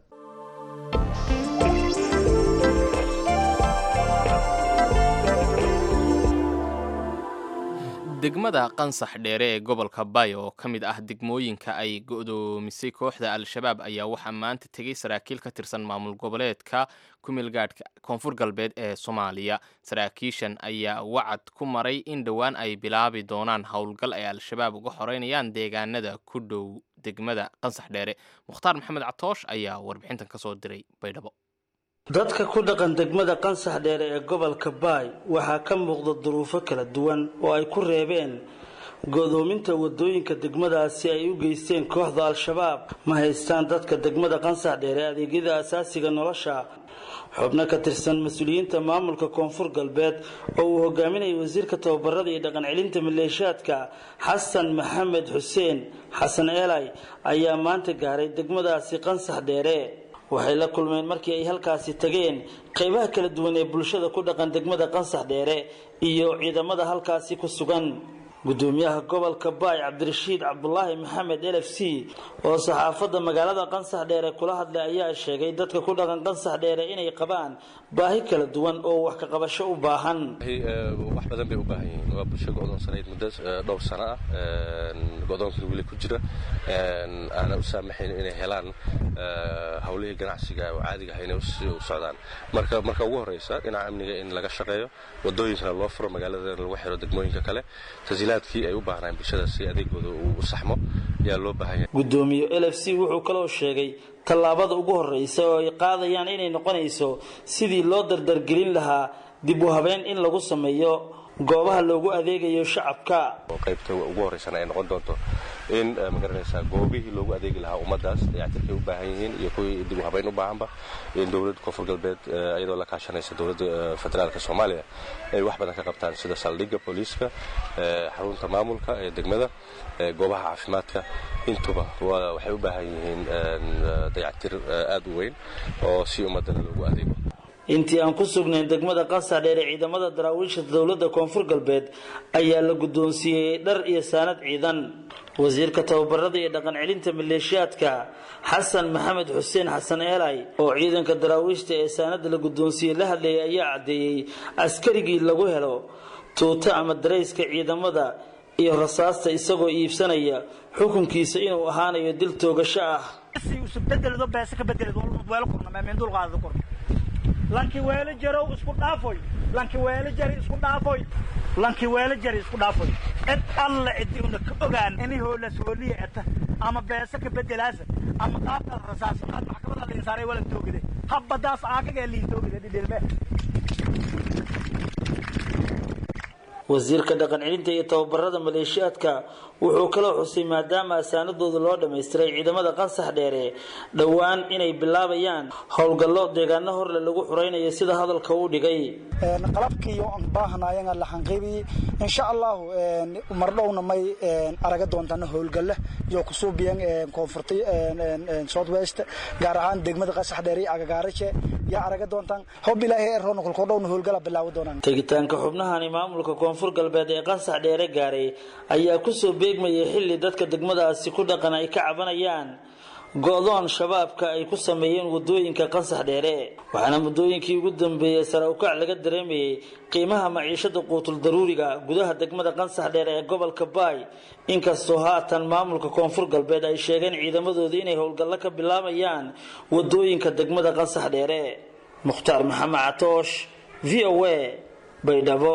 Speaker 1: degmada qansax dheere ee gobolka bayo oo ka mid ah degmooyinka ay go'doomisay kooxda al-shabaab ayaa waxaa maanta tegey saraakiil ka tirsan maamul goboleedka kumeelgaadhka koonfur galbeed ee soomaaliya saraakiishan ayaa wacad ku maray in dhowaan ay bilaabi doonaan howlgal ay al-shabaab uga xoreynayaan deegaanada ku dhow degmada qansax dheere mukhtaar maxamed catoosh ayaa warbixintan kasoo diray baydhabo
Speaker 10: dadka ku dhaqan degmada qansax dheere ee gobolka baay waxaa ka muuqda duruufo kala duwan oo ay ku reebeen godoominta wadooyinka degmadaasi ay u geysteen kooxda al-shabaab ma haystaan dadka degmada qansax dheere adeegyada asaasiga nolosha xubno ka tirsan mas-uuliyiinta maamulka koonfur galbeed oo uu hogaaminayay wasiirka tababarada iyo dhaqan celinta maleeshaadka xasan maxamed xuseen xasan eelay ayaa maanta gaaray degmadaasi qansax dheere waxay la kulmeen markii ay halkaasi tageen qaybaha kala duwan ee bulshada ku dhaqan degmada qansax dheere iyo ciidamada halkaasi ku sugan gudoomiyaha gobolka baay cabdirashiid cabdulaahi maxamed l f c oo saxaafadda magaalada qansax dheere kula hadlay ayaa sheegay dadka ku dhaqan qansax dheere inay qabaan baahi kala duwan oo wax ka qabasho u baahan
Speaker 11: wax badan bay u baahan yihiin waa bulsho go'doonsanayd muddo dhowr sano ah go'doonkii weli ku jira aana u saamaxayn inay helaan howlihii ganacsiga oo caadiga ah inay u socdaan marka marka ugu horeysa dhinaca amniga in laga shaqeeyo wadooyinkana loo furo magaalada lagu xiro degmooyinka kale tasiilaadkii ay u baahnaan bulshada si adeegooda uu u saxmo ayaa loo baahan yahay
Speaker 10: gudoomiye l f c wuxuu kaloo sheegay tallaabada ugu horeysa oo ay qaadayaan inay noqonayso sidii loo dardargelin lahaa dib u habeyn in lagu sameeyo goobaha loogu adeegayo shacabka
Speaker 11: qaybta ugu horeysana ay noqon doonto in magaranaysaa goobihii loogu adeegi lahaa ummadaas dayactirkay u baahan yihiin iyo kuwii dib u habeyn u baahanba in dowladda koonfur galbeed iyadoo la kaashanaysa dowladda federaalka soomaaliya ay wax badan ka qabtaan sida saldhigga booliiska xarunta maamulka ee degmada goobaha caafimaadka intuba waxay u baahan yihiin dayactir aad u weyn oo si ummadana loogu adeego
Speaker 10: intii aan ku sugnayn degmada qansax dheere ciidamada daraawiisha dowladda koonfur galbeed ayaa la guddoonsiiyey dhar iyo saanad ciidan wasiirka tababarada iyo dhaqan celinta maleeshiyaadka xasan maxamed xuseen xasan eelay oo ciidanka daraawiishta ee saanada la guddoonsiiyey la hadlayay ayaa caddeeyey askarigii lagu helo tuuto ama darayska ciidamada iyo rasaasta isagoo iibsanaya xukunkiisa inuu ahaanayo dil toogasho ah
Speaker 12: lanki weelo jarow isku dhaafoy lanki weelo jari isku dhaafoy lanki weelo jari isku dhaafoy cid alla cidi una ka ogaan ini hoolas hooliya eta ama beesa ka bedelaasa ama qaabkaas rasaas aad maxkamada liin saaray wala toogide habbadaas aakaga liin toogide dhidhilme
Speaker 10: wasiirka dhaqan celinta iyo tababarada maleeshiyaadka wuxuu kaloo xusay maadaama asaanadooda loo dhammaystiray ciidamada qansax dheere dhowaan inay bilaabayaan howlgallo deegaano horle lagu xuraynayo sida hadalka uu dhigay
Speaker 12: qalabkiiyo aan baahnaayanga la xanqiibi insha allahu mardhowna may araga doontaan howlgalle iyo kusuubiyan koonfurta south west gaar ahaan degmada qansax dheere iyo agagaarashe yaa araga doontaan hob ilaahay eroona kolkoodhowna howlgala bilaawi doonaan
Speaker 10: tegitaanka xubnahani maamulka koonfur galbeed ee qansax dheere gaaray ayaa kusoo beegmayay xilli dadka degmadaasi ku dhaqan ay ka cabanayaan go-doon shabaabka ay ku sameeyeen wadooyinka qansax dheere waxaana muddooyinkii ugu dambeeyey sare ukac laga dareemayay qiimaha maciishada quutul daruuriga gudaha degmada qansax dheere ee gobolka baay inkastoo haatan maamulka koonfur galbeed ay sheegeen ciidamadooda inay howlgallo ka bilaabayaan wadooyinka degmada qansax dheere mukhtaar maxamed catoosh v o a baydhabo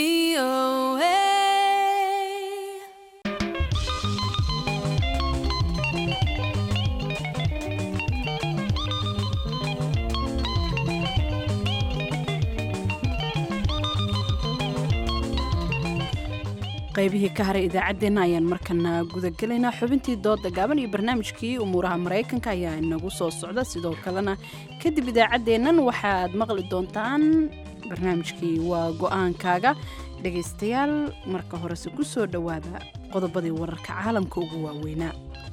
Speaker 2: qaybihii ka haray idaacaddeenna ayaan markana gudagelaynaa xubintii dooda gaaban iyo barnaamijkii umuuraha maraykanka ayaa inagu soo socda sidoo kalena kadib idaacaddeennan waxaad maqli doontaan barnaamijkii waa go-aankaaga dhegaystayaal marka horese ku soo dhowaada qodobadii wararka caalamka ugu waaweynaa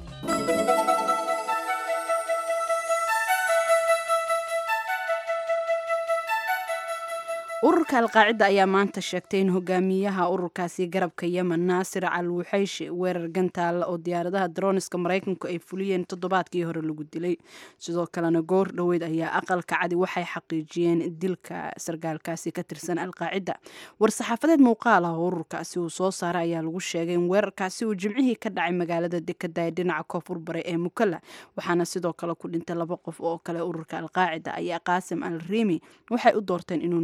Speaker 2: ururka alqaacida ayaa maanta sheegtay in hogaamiyaha ururkaasi garabka yemen naasir al wuxayshi weerar gantaalla oo diyaaradaha daroniska maraykanku ay fuliyeen toddobaadkii hore lagu dilay sidoo kalena goor dhoweyd ayaa aqalka cadi waxay xaqiijiyeen dilka sargaalkaasi ka tirsan alqaacida war-saxaafadeed muuqaal ah oo ururkaasi uu soo saaray ayaa lagu sheegay in weerarkaasi uu jimcihii ka dhacay magaalada dekada ee dhinaca koonfur bare ee mukalla waxaana sidoo kale ku dhintay laba qof oo kale ururka alqaacida ayaa qaasim al riimi waxay u doorteen inuu noqdo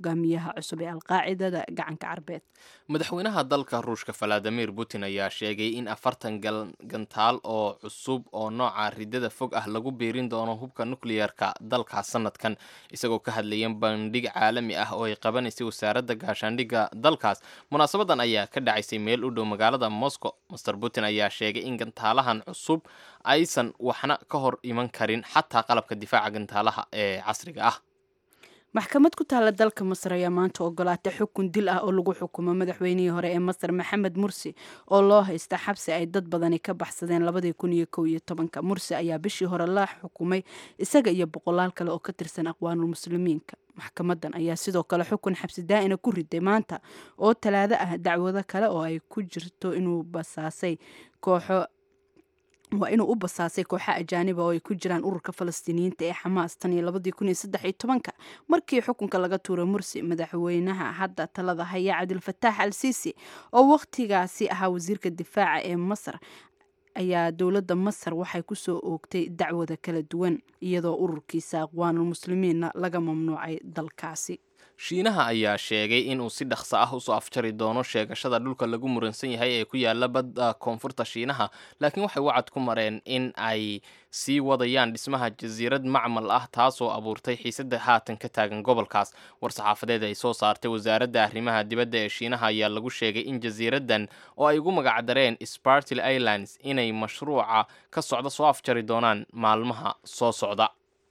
Speaker 2: hogaamiyaha cusub ee alqaacidada gacanka carbeed
Speaker 1: madaxweynaha dalka ruushka valadimir putin ayaa sheegay in afartan gantaal oo cusub oo nooca ridada fog ah lagu biirin doono hubka nukliyeerka dalka sanadkan isagoo ka hadlaya bandhig caalami ah oo ay qabanaysay wasaaradda gaashaandhigga dalkaas munaasabadan ayaa ka dhacaysay meel u dhow magaalada moscow master putin ayaa sheegay in gantaalahan cusub aysan waxna ka hor iman karin xataa qalabka difaaca gantaalaha ee casriga ah
Speaker 2: maxkamad ku taalla dalka masar ayaa maanta ogolaatay xukun dil ah oo lagu xukumo madaxweynihii hore ee masar maxamed mursi oo loo haysta xabsi ay dad badani ka baxsadeen labadii kun iyo kow iyo tobanka mursi ayaa bishii hore la xukumay isaga iyo boqolaal kale oo ka tirsan aqwaanul muslimiinka maxkamadan ayaa sidoo kale xukun xabsi daa'ina ku riday maanta oo talaado ah dacwado kale oo ay ku jirto inuu basaasay kooxo waa inuu u basaasay kooxa ajaaniba oo ay ku jiraan ururka falastiiniyiinta ee xamaas tan iyo labadii kun iyo saddex iyo tobanka markii xukunka laga tuuray mursi madaxweynaha hadda talada haya cabdilfataax al siisi oo wakhtigaasi ahaa wasiirka difaaca ee masar ayaa dowladda masar waxay kusoo oogtay dacwada kala duwan iyadoo ururkiisa aqwaanul muslimiinna laga mamnuucay dalkaasi
Speaker 1: shiinaha ayaa sheegay inuu si dhaqso ah usoo afjari doono sheegashada dhulka lagu muransan yahay ee ku yaala badda koonfurta shiinaha laakiin waxay wacad ku mareen in ay sii wadayaan dhismaha jasiirad macmal ah taasoo abuurtay xiisada haatan ka taagan gobolkaas war-saxaafadeed ay soo saartay wasaaradda arrimaha dibadda ee shiinaha ayaa lagu sheegay in jasiiraddan oo ay ugu magacdareen spartil islands inay mashruuca ka socda soo afjari doonaan maalmaha soo socda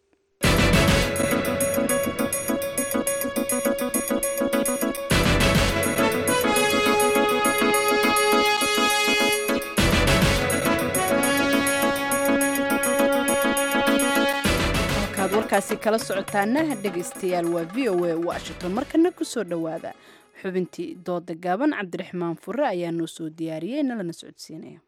Speaker 2: warkaasi kala socotaana dhegaystayaal waa v o a washington markana kusoo dhowaada xubintii dooda gaaban cabdiraxmaan fure ayaa noo soo diyaariyey nalana socodsiinaya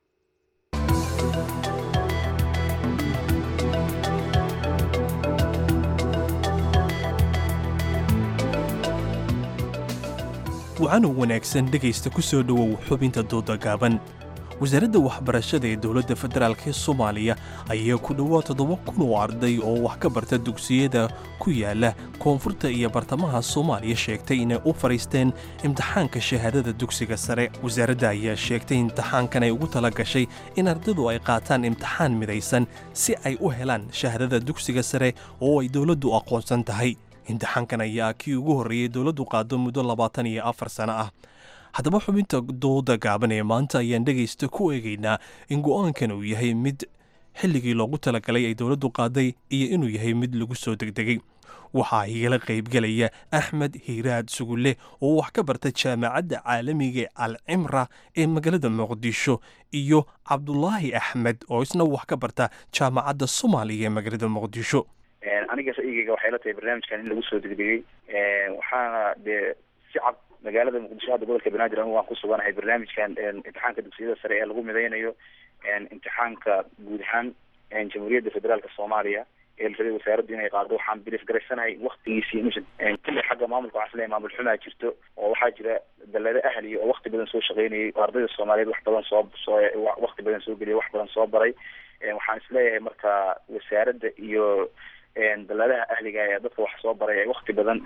Speaker 13: wacanow wanaagsan dhegaysta ku soo dhowow xubinta dooda gaaban wasaaradda waxbarashada ee dowladda federaalk ee soomaaliya ayaa ku dhowaad toddoba kun oo arday oo wax ka barta dugsiyada ku yaala koonfurta iyo bartamaha soomaaliya sheegtay inay u fadhiisteen imtixaanka shahaadada dugsiga sare wasaaradda ayaa sheegtay imtixaankan ay ugu tala gashay in ardaydu ay qaataan imtixaan midaysan si ay u helaan shahaadada dugsiga sare oo ay dowladdu aqoonsan tahay imtixaankan ayaa kii ugu horreeyey dowladdu qaado muddo labaatan iyo afar sano ah haddaba xubinta dooda gaaban ee maanta ayaan dhegaysta ku eegaynaa in go'aankan uu yahay mid xilligii loogu talagalay ay dowladdu qaaday iyo inuu yahay mid lagu soo degdegay waxaa igala qaybgelaya axmed hiiraad sugulle oo wax ka barta jaamacadda caalamiga al cimra ee magaalada muqdisho iyo cabdulaahi axmed oo isna wax ka barta jaamacadda soomaaliya ee magaalada muqdisho
Speaker 14: aniga ra'yigeyga waxay la tahay barnaamijkan in lagu soo degdegay waxaana dee si cad magaalada muqdisho hadda gobolka banaadir anigu waan ku suganahay barnaamijkan imtixaanka dugsiyada sare ee lagu midaynayo imtixaanka guud ahaan jamhuuriyadda federaalka soomaaliya ee la rabay wasaaraddu inay qaado waxaan bilif garaysanahay waktigiisii inuusan kulli xagga maamulka waxaan isleeyahay maamul xumaa jirto oo waxaa jira dallado ahliya oo wakti badan soo shaqaynayay oo ardayda soomaaliyeed wax badan soo soo wakti badan soo geliyay wax badan soo baray waxaan isleeyahay marka wasaaradda iyo dalladaha ahliga ee dadka wax soo baray ay wakti badan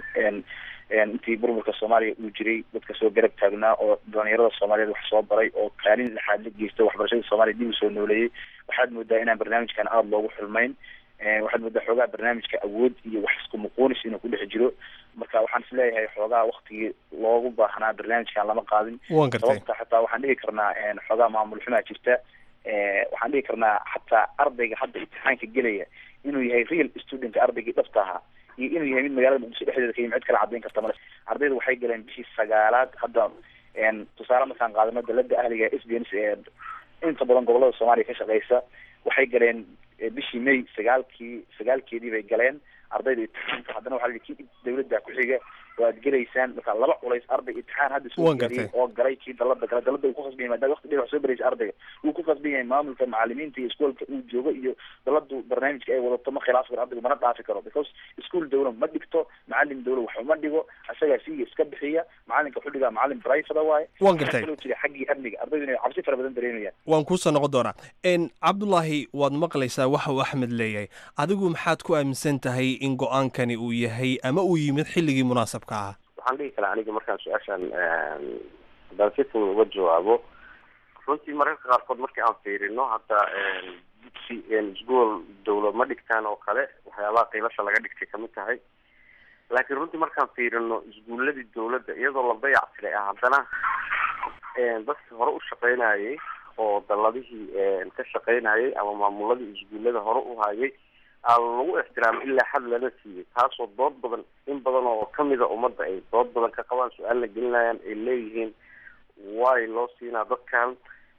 Speaker 14: intii burburka soomaaliya uu jiray dadka soo garab taagnaa oo dhalinyarada soomaaliyeed wax soo baray oo kaalin laxaad la geysta waxbarashada soomaaliya dib u soo nooleeyey waxaad moodaa inaan barnaamijkan aada loogu xulmayn waxaad moodaa xoogaa barnaamijka awood iyo wax isku muquunis inuu ku dhex jiro marka waxaan isleeyahay xoogaa waktigii loogu baahnaa barnaamijkan lama qaadin sababta xataa waxaan dhihi karnaa xoogaa maamul xumaa jirta waxaan dhihi karnaa xataa ardayga hadda imtixaanka gelaya inuu yahay real student ardaygii dhabta ahaa iyo inuu yahay mid magaalada muqdisho dhexdeeda ka yimi cid kala caddayn karta male ardayda waxay galeen bishii sagaalaad hadda tusaale markaan qaadano dalada ahliga s b n ee inta badan gobolada soomaaliya ka shaqeysa waxay galeen bishii may sagaalkii sagaalkeedii bay galeen ardayda imtixaanka haddana waxaa la yidhi kii dawladda ku xiga oo aad gelaysaan marka laba culays arday imtixaan hadda soo geliyay oo galay kii dalada gala dalada uu ku khasban yahay maadaama waqti dheer wax soo baraysa ardayga wuu ku khasban yahay maamulka macalimiinta iyo iskoolka uu joogo iyo daladu barnaamijka ay wadato ma khilaaf karo ardaygu mana dhaafi karo because iskuol dawla ma dhigto macalin dawla wax uma dhigo isagaa siiga iska bixiya macalinka wuxuu dhigaa macalin private waaye
Speaker 13: waan gartay
Speaker 14: kaloo jira xaggii amniga ardaydu inay cabsi fara badan dareemayaan
Speaker 13: waan kuusoo noqon doonaa cabdulaahi waad maqlaysaa waxa uu axmed leeyahay adigu maxaad ku aaminsan tahay in go-aankani uu yahay ama uu yimid xilligii munaasabka ah
Speaker 15: waxaan dhihi karaa aniga markaan su-aashan haddaan si fudud uga jawaabo runtii mararka qaarkood markii aan fiirino hadda dugsi isgool dawla ma dhigtaan oo kale waxyaabaha qiilasha laga dhigtay kamid tahay laakiin runtii markaan fiirino isguuladii dawladda iyadoo la dayactiray ah haddana dadkii hore u shaqeynayay oo daladihii ka shaqeynayay ama maamuladii isguullada hore u hayay aa lagu ixtiraamay ilaa xad lala siiyey taasoo dood badan in badan oo kamida ummadda ay dood badan ka qabaan su-aalna gelinayaan ay leeyihiin way loo siinaa dadkan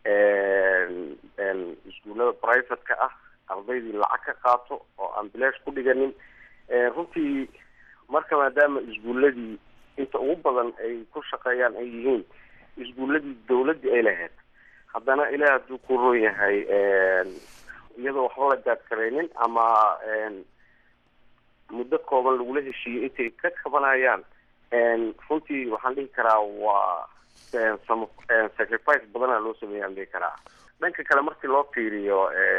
Speaker 15: iskuullada private-ka ah ardaydii lacag ka qaato oo aan bilaash ku dhiganin runtii marka maadaama isguuladii inta ugu badan ay ku shaqeeyaan ay yihiin isguuladii dawladdii ay lahayd haddana ilaah hadduu ku roon yahay iyadoo waxba la gaadkaraynin ama muddo kooban lagula heshiiyey intay ka kabanayaan runtii waxaan dhihi karaa waa sacrifice badana loo sameeyaan dhihi karaa dhanka kale markii loo fiiriyo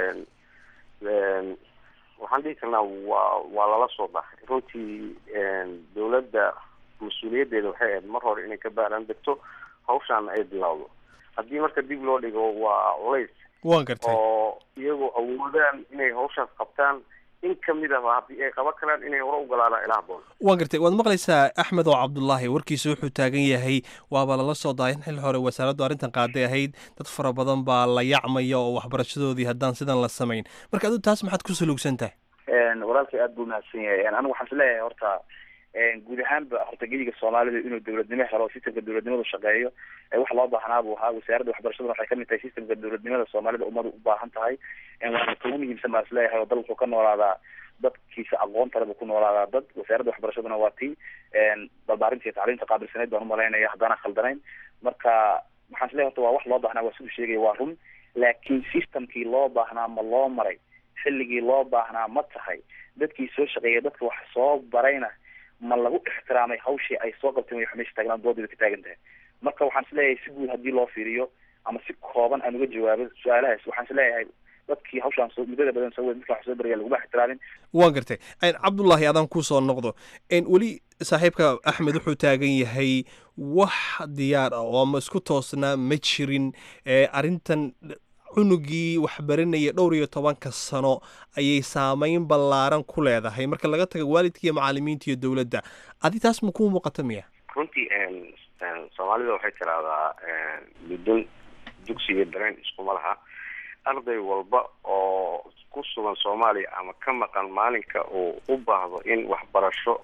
Speaker 15: waxaan dhihi karnaa waa waa lala soo dhaxay runtii dawladda mas-uuliyaddeeda waxay ahayd mar hore inay ka baaraan degto hawshaana ay bilowdo haddii marka dib loo dhigo waa culays
Speaker 13: waan gartay
Speaker 15: oo iyagoo awoodaan inay hawshaas qabtaan in kamid ahba haddii ay qaban karaan inay hore u galaanaa ilaa haboon
Speaker 13: waan gartay waad maqlaysaa axmed oo cabdulaahi warkiisa wuxuu taagan yahay waaba lala soo daaya in xil hore wasaaraddu arrintan qaaday ahayd dad fara badan baa la yacmaya oo waxbarashadoodii haddaan sidan la samayn marka adigu taas maxaad ku suluugsan tahay
Speaker 14: walaalkay aada buu mahadsan yahay anigu waxaan isleeyahay horta guud ahaanba horta gediga soomaalida inuu dawladnimo helo sistamka dawladnimadu shaqeeyo wax loo baahnaa buu ahaa wasaaradda waxbarashaduna waxay kamid tahay sistamka dawladnimada soomaalida ummadu u baahan tahay waana kugu muhiimsan baan isleeyahay oo dal wuxuu ka noolaadaa dadkiisa aqoonta le buu ku noolaadaa dad wasaaradda waxbarashaduna waa tii barbaarinta iyo tacliimta qaabilsaneyd baan umalaynaya haddaana khaldanayn marka waxaan isleeyahay horta waa wax loo baahnaa waa siduu sheegaya waa run laakiin systemkii loo baahnaa ma loo maray xilligii loo baahnaa ma tahay dadkii soo shaqeeya dadka wax soo barayna ma lagu ixtiraamay hawshii ay soo qabteen way meesha taagnaan doodiba ka taagan tahay marka waxaan isleeyahay si guud haddii loo fiiriyo ama si kooban aan uga jawaabo su-aalahaas waxaan isleeyahay dadkii hawshaan soo muddada badan soo wed dadka wax soo baraya laguma ixtiraamin
Speaker 13: waan gartay cabdullaahi adaan kusoo noqdo weli saaxiibka axmed wuxuu taagan yahay wax diyaar ah oo ama isku toosnaa ma jirin arrintan cunugii waxbaranaya dhowr iyo tobanka sano ayay saameyn ballaaran ku leedahay marka laga taga waalidka iyo macalimiinta iyo dowladda adi taas ma kuu muuqata miya
Speaker 15: runtii soomaalida waxay tiraahdaa muddo dugsiga dareen iskuma laha arday walba oo ku sugan soomaaliya ama ka maqan maalinka uu u baahdo in waxbarasho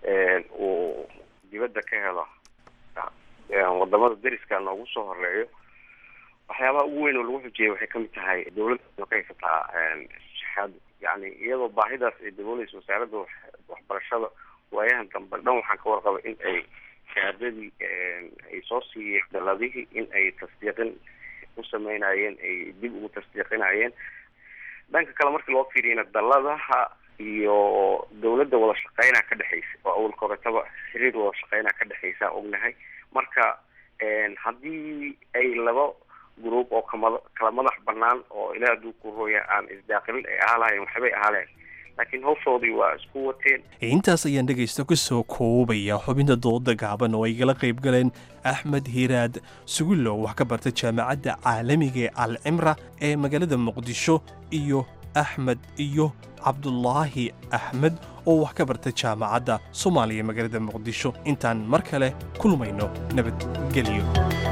Speaker 15: uu dibadda ka helo wadamada dariska noogu soo horeeyo waxyaabaha ugu weyn oo lagu xujiyay waxay kamid tahay dawladda ka haysataa shahaado yani iyadoo baahidaas ay dabooleysa wasaaradda waxbarashada waayahan dambe dhan waxaan ka warqabay in ay shahaadadii ay soo siiyeen daladihii in ay tasdiiqin u sameynayeen ay dib ugu tasdiiqinayeen dhanka kale markii loo fiiriyana daladaha iyo dawladda wada shaqeynaa ka dhexeysa oo awalka horetaba xiriir wada shaqeynaa ka dhexeysa ognahay marka haddii ay laba group oo kama kala madax banaan oo ilaah hadduu ku rooya aan isdaaqilin ay ahaa lahayn waxbay ahaa lahayn laakiin hawshoodii waa isku wateen
Speaker 13: intaas ayaan dhegaysta ku soo koobaya xubinta dooda gaaban oo ay gala qayb galeen axmed hiiraad sugullow wax ka barta jaamacadda caalamiga ee al cimra ee magaalada muqdisho iyo axmed iyo cabdulaahi axmed oo wax ka barta jaamacadda soomaaliya magaalada muqdisho intaan mar kale kulmayno nabadgelyo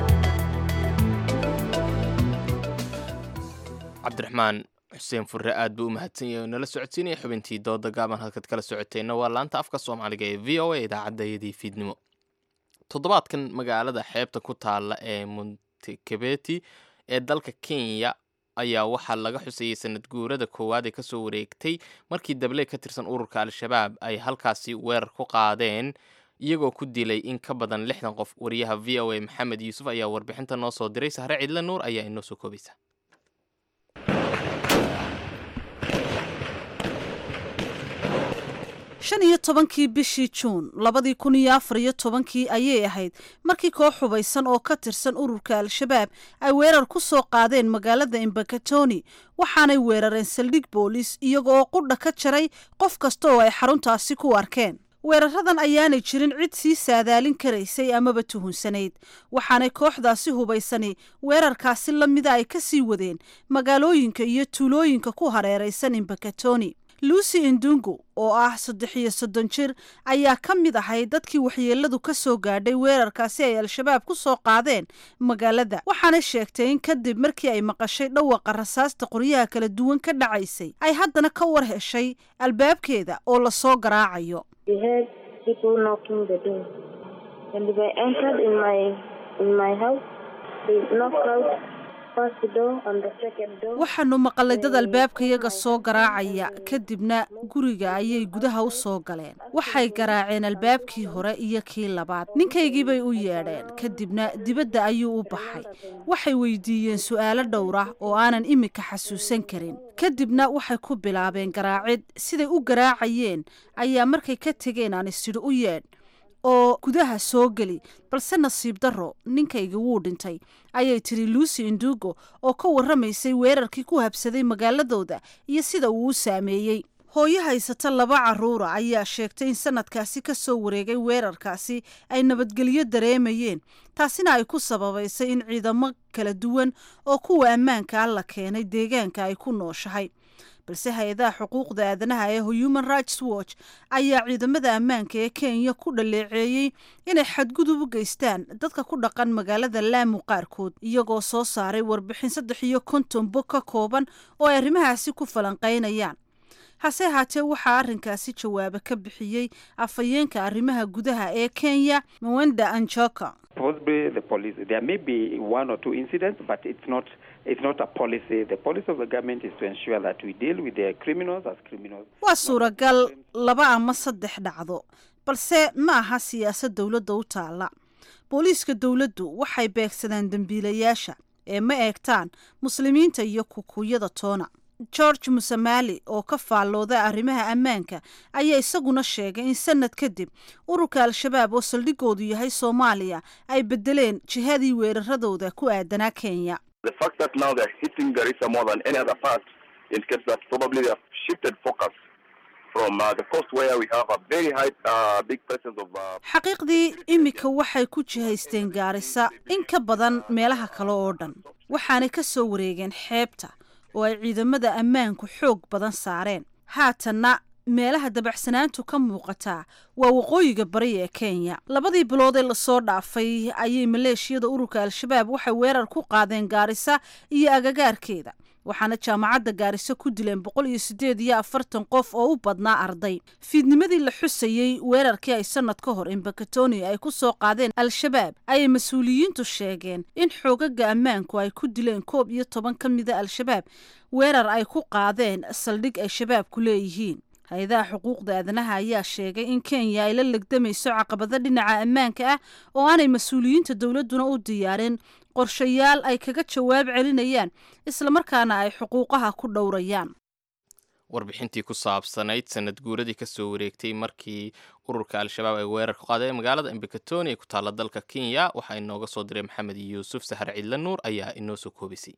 Speaker 1: cabdiraxmaan xuseen furre aad buu u mahadsan yahay oo nala socodsiinaya xubintii dooda gaaban halkaad kala socoteenna waa laanta afka soomaaliga ee v o a idaacadayadii fiidnimo toddobaadkan magaalada xeebta ku taalla ee montekebeti ee dalka kenya ayaa waxaa laga xusayey sanad guurada koowaad ee kasoo wareegtay markii dabley ka tirsan ururka al-shabaab ay halkaasi weerar ku qaadeen iyagoo ku dilay in ka badan lixdan qof wariyaha v o a maxamed yuusuf ayaa warbixinta noo soo diray sahre cidle nuur ayaa inoo soo koobaysa
Speaker 16: shan iyo tobankii bishii juun labadii kun iyo afar iyo tobankii ayay ahayd markii koox hubaysan oo ka tirsan ururka al-shabaab ay weerar ku soo qaadeen magaalada imbakatoni waxaanay weerareen saldhig boolis iyaga oo qudha ka jaray qof kasta oo ay xaruntaasi ku arkeen weeraradan ayaanay jirin cid sii saadaalin karaysay amaba tuhunsanayd waxaanay kooxdaasi hubaysani weerarkaasi la mida ay ka sii wadeen magaalooyinka iyo tuulooyinka ku hareeraysan imbakatoni lucy indungu oo ah saddex iyo soddon jir ayaa ka mid ahay dadkii waxyeeladu ka soo gaadhay weerarkaasi ay al-shabaab ku soo qaadeen magaalada waxaanay sheegtay in kadib markii ay maqashay dhawaqa rasaasta qoryaha kala duwan ka dhacaysay ay haddana ka war heshay albaabkeeda oo lasoo garaacayo waxaanu maqalay dad albaabkayaga soo garaacaya kadibna guriga ayay gudaha u soo galeen waxay garaaceen albaabkii hore iyo kii labaad ninkaygiibay u yeedheen kadibna dibadda ayuu u baxay waxay weydiiyeen su'aalo dhowra oo aanan imika xasuusan karin kadibna waxay ku bilaabeen garaacid siday u garaacayeen ayaa markay ka tegeen aan isidhi u yeedh oo gudaha soo geli balse nasiib darro ninkayga wuu dhintay ayay tiri lucy indugo oo ka warramaysay weerarkii ku habsaday magaaladooda iyo sida uu u saameeyey hooyo haysata laba carruura ayaa sheegtay in sanadkaasi ka soo wareegay weerarkaasi ay nabadgelyo dareemayeen taasina ay ku sababaysay in ciidamo kala duwan oo kuwa ammaanka ah la keenay deegaanka ay ku nooshahay balse hay-adaha xuquuqda aadanaha ee human rights watch ayaa ciidamada ammaanka ee kenya ku dhaleeceeyey inay xadgudub u geystaan dadka ku dhaqan magaalada laamu qaarkood iyagoo soo saaray warbixin saddex iyo konton bog ka kooban oo ay arrimahaasi ku falanqaynayaan hase ahaatee waxaa arrinkaasi jawaabo ka bixiyey afhayeenka arrimaha gudaha ee kenya mawenda anjoka waa suuragal laba ama saddex dhacdo balse ma aha siyaasad dowladda u taalla booliiska dowladdu waxay beegsadaan dembiilayaasha ee ma eegtaan muslimiinta iyo kukuyada toona george musamali oo ka faallooda arrimaha ammaanka ayaa isaguna sheegay in sanad kadib ururka al-shabaab oo saldhigoodu yahay soomaaliya ay bedeleen jihadii weeraradooda ku aadanaa kenya xaqiiqdii imika waxay ku jihaysteen gaarisa in ka badan meelaha kale oo dhan waxaanay ka soo wareegeen xeebta oo ay ciidamada ammaanku xoog badan saareen haatanna meelaha dabacsanaantu ka muuqataa waa waqooyiga bari ee kenya labadii bilood ee lasoo dhaafay ayay maleeshiyada ururka al-shabaab waxay weerar ku qaadeen gaarisa iyo agagaarkeeda waxaana jaamacadda gaariso ku dileen boqol iyo siddeed iyo afartan qof oo u badnaa arday fiidnimadii la xusayey weerarkii ay sanad ka hor imbakatoni ay ku soo qaadeen al-shabaab ayay mas-uuliyiintu sheegeen in xoogaga ammaanku ay ku dileen koob iyo toban ka mida al-shabaab weerar ay ku qaadeen saldhig ay shabaabku leeyihiin hay-adaha xuquuqda aadanaha ayaa sheegay in kenya ay la legdamayso caqabado dhinaca ammaanka ah oo aanay mas-uuliyiinta dowladduna u diyaarin qorshayaal ay kaga jawaab celinayaan islamarkaana ay xuquuqaha ku dhowrayaan
Speaker 1: warbixintii ku saabsanayd sanad guuradii kasoo wareegtay markii ururka al-shabaab ay weerar ku qaadeen magaalada imbakatoni ee ku taalla dalka kenya waxaa inooga soo diray maxamed yuusuf sahar cidle nuur ayaa inoo soo koobisay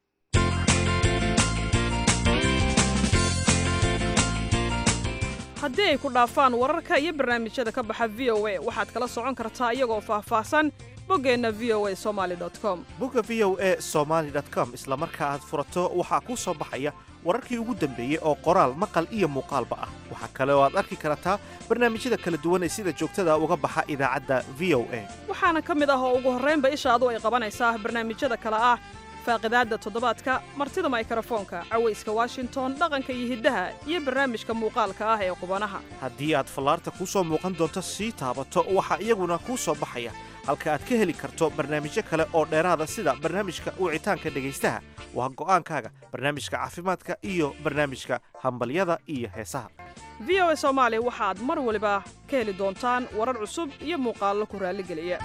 Speaker 17: haddii ay ku dhaafaan wararka iyo barnaamijyada ka baxa v o a waxaad kala socon kartaa iyagoo faahfaahsan boggeenna v o a somaali com
Speaker 18: bogga v o a somaali com isla marka aad furato waxaa kuu soo baxaya wararkii ugu dambeeyey oo qoraal maqal iyo muuqaalba ah waxaa kale oo aad arki kartaa barnaamijyada kala duwan ee sida joogtada uga baxa idaacadda v o a
Speaker 17: waxaana ka mid ah oo ugu horraynba ishaadu ay qabanaysaa barnaamijyada kale ah faaqidaadda toddobaadka martida maykrofoonka cawayska washington dhaqanka iyo hiddaha iyo barnaamijka muuqaalka ah ee qubanaha
Speaker 18: haddii aad fallaarta kuu soo muuqan doonto sii taabato waxaa iyaguna kuu soo baxaya halka aad ka heli karto barnaamijyo kale oo dheeraada sida barnaamijka wicitaanka dhegaystaha waa go'aankaaga barnaamijka caafimaadka iyo barnaamijka hambalyada iyo heesaha
Speaker 17: v o a soomaali waxaad mar waliba ka heli doontaan warar cusub iyo muuqaallo ku raalligeliya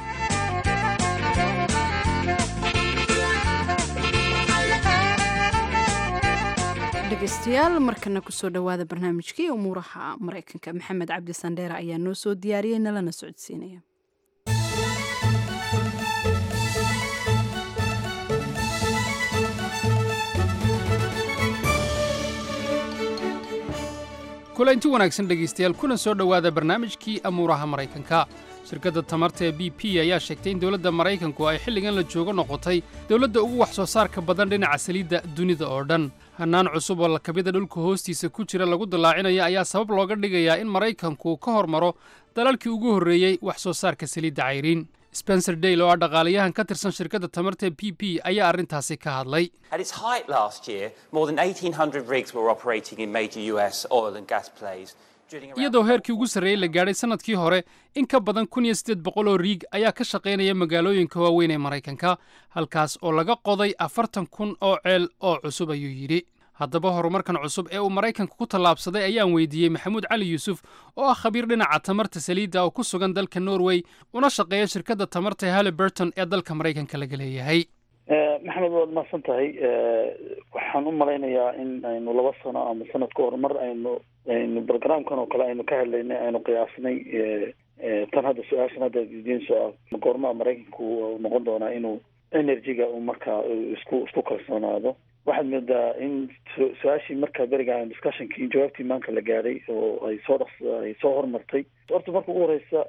Speaker 2: dhegeystayaal markana kusoo dhowaada barnaamijkii umuuraha maraykanka maxamed cabdi sandheere ayaa noo soo diyaariyey nalana socodsiinaya
Speaker 19: kulanti wanaagsan dhegaystayaal kuna soo dhowaada barnaamijkii amuuraha maraykanka shirkadda tamarta ee b p ayaa sheegtay in dowladda maraykanku ay xilligan la joogo noqotay dowladda ugu wax soo saarka badan dhinaca saliidda dunida oo dhan hannaan cusub oo lakabida dhulka hoostiisa ku jira lagu dallaacinayo ayaa sabab looga dhigayaa in maraykanku ka hormaro dalalkii ugu horreeyey wax soo saarka saliidda cayriin spencer dale oo ah dhaqaalayahan ka tirsan shirkadda tamarta b p ayaa arrintaasi ka hadlay
Speaker 20: At its height last year, more than 1,800 rigs were operating in major US oil and gas plays. drilling around-
Speaker 19: iyadoo heerkii ugu sarreeyey la gaadhay sannadkii hore in ka badan kun iyo siddeed boqol oo riig ayaa ka shaqaynaya magaalooyinka waaweyn ee maraykanka halkaas oo laga qoday afartan kun oo ceel oo cusub ayuu yidhi haddaba horumarkan cusub ee uu maraykanka ku tallaabsaday ayaan weydiiyey maxamuud cali yuusuf oo ah khabiir dhinaca tamarta saliidda oo ku sugan dalka norway una shaqeeya shirkadda tamarta ee halliburton ee dalka maraykanka laga leeyahay
Speaker 10: maxamed waad mahadsan tahay waxaan u malaynayaa in aynu laba sano ama sanad ka hor mar aynu aynu programkan oo kale aynu ka hadlaynay aynu qiyaasnay tan hadda su-aashan hadda diinso ah goormaa maraykanku uu noqon doonaa inuu energy-ga uu markaa isku isku kalsoonaado waxaad moodaa in su- su-aashii markaa beriga aan discussionkii jawaabtii maanka la gaadhay oo ay soo dhaqs ay soo hormartay horta marka ugu horeysa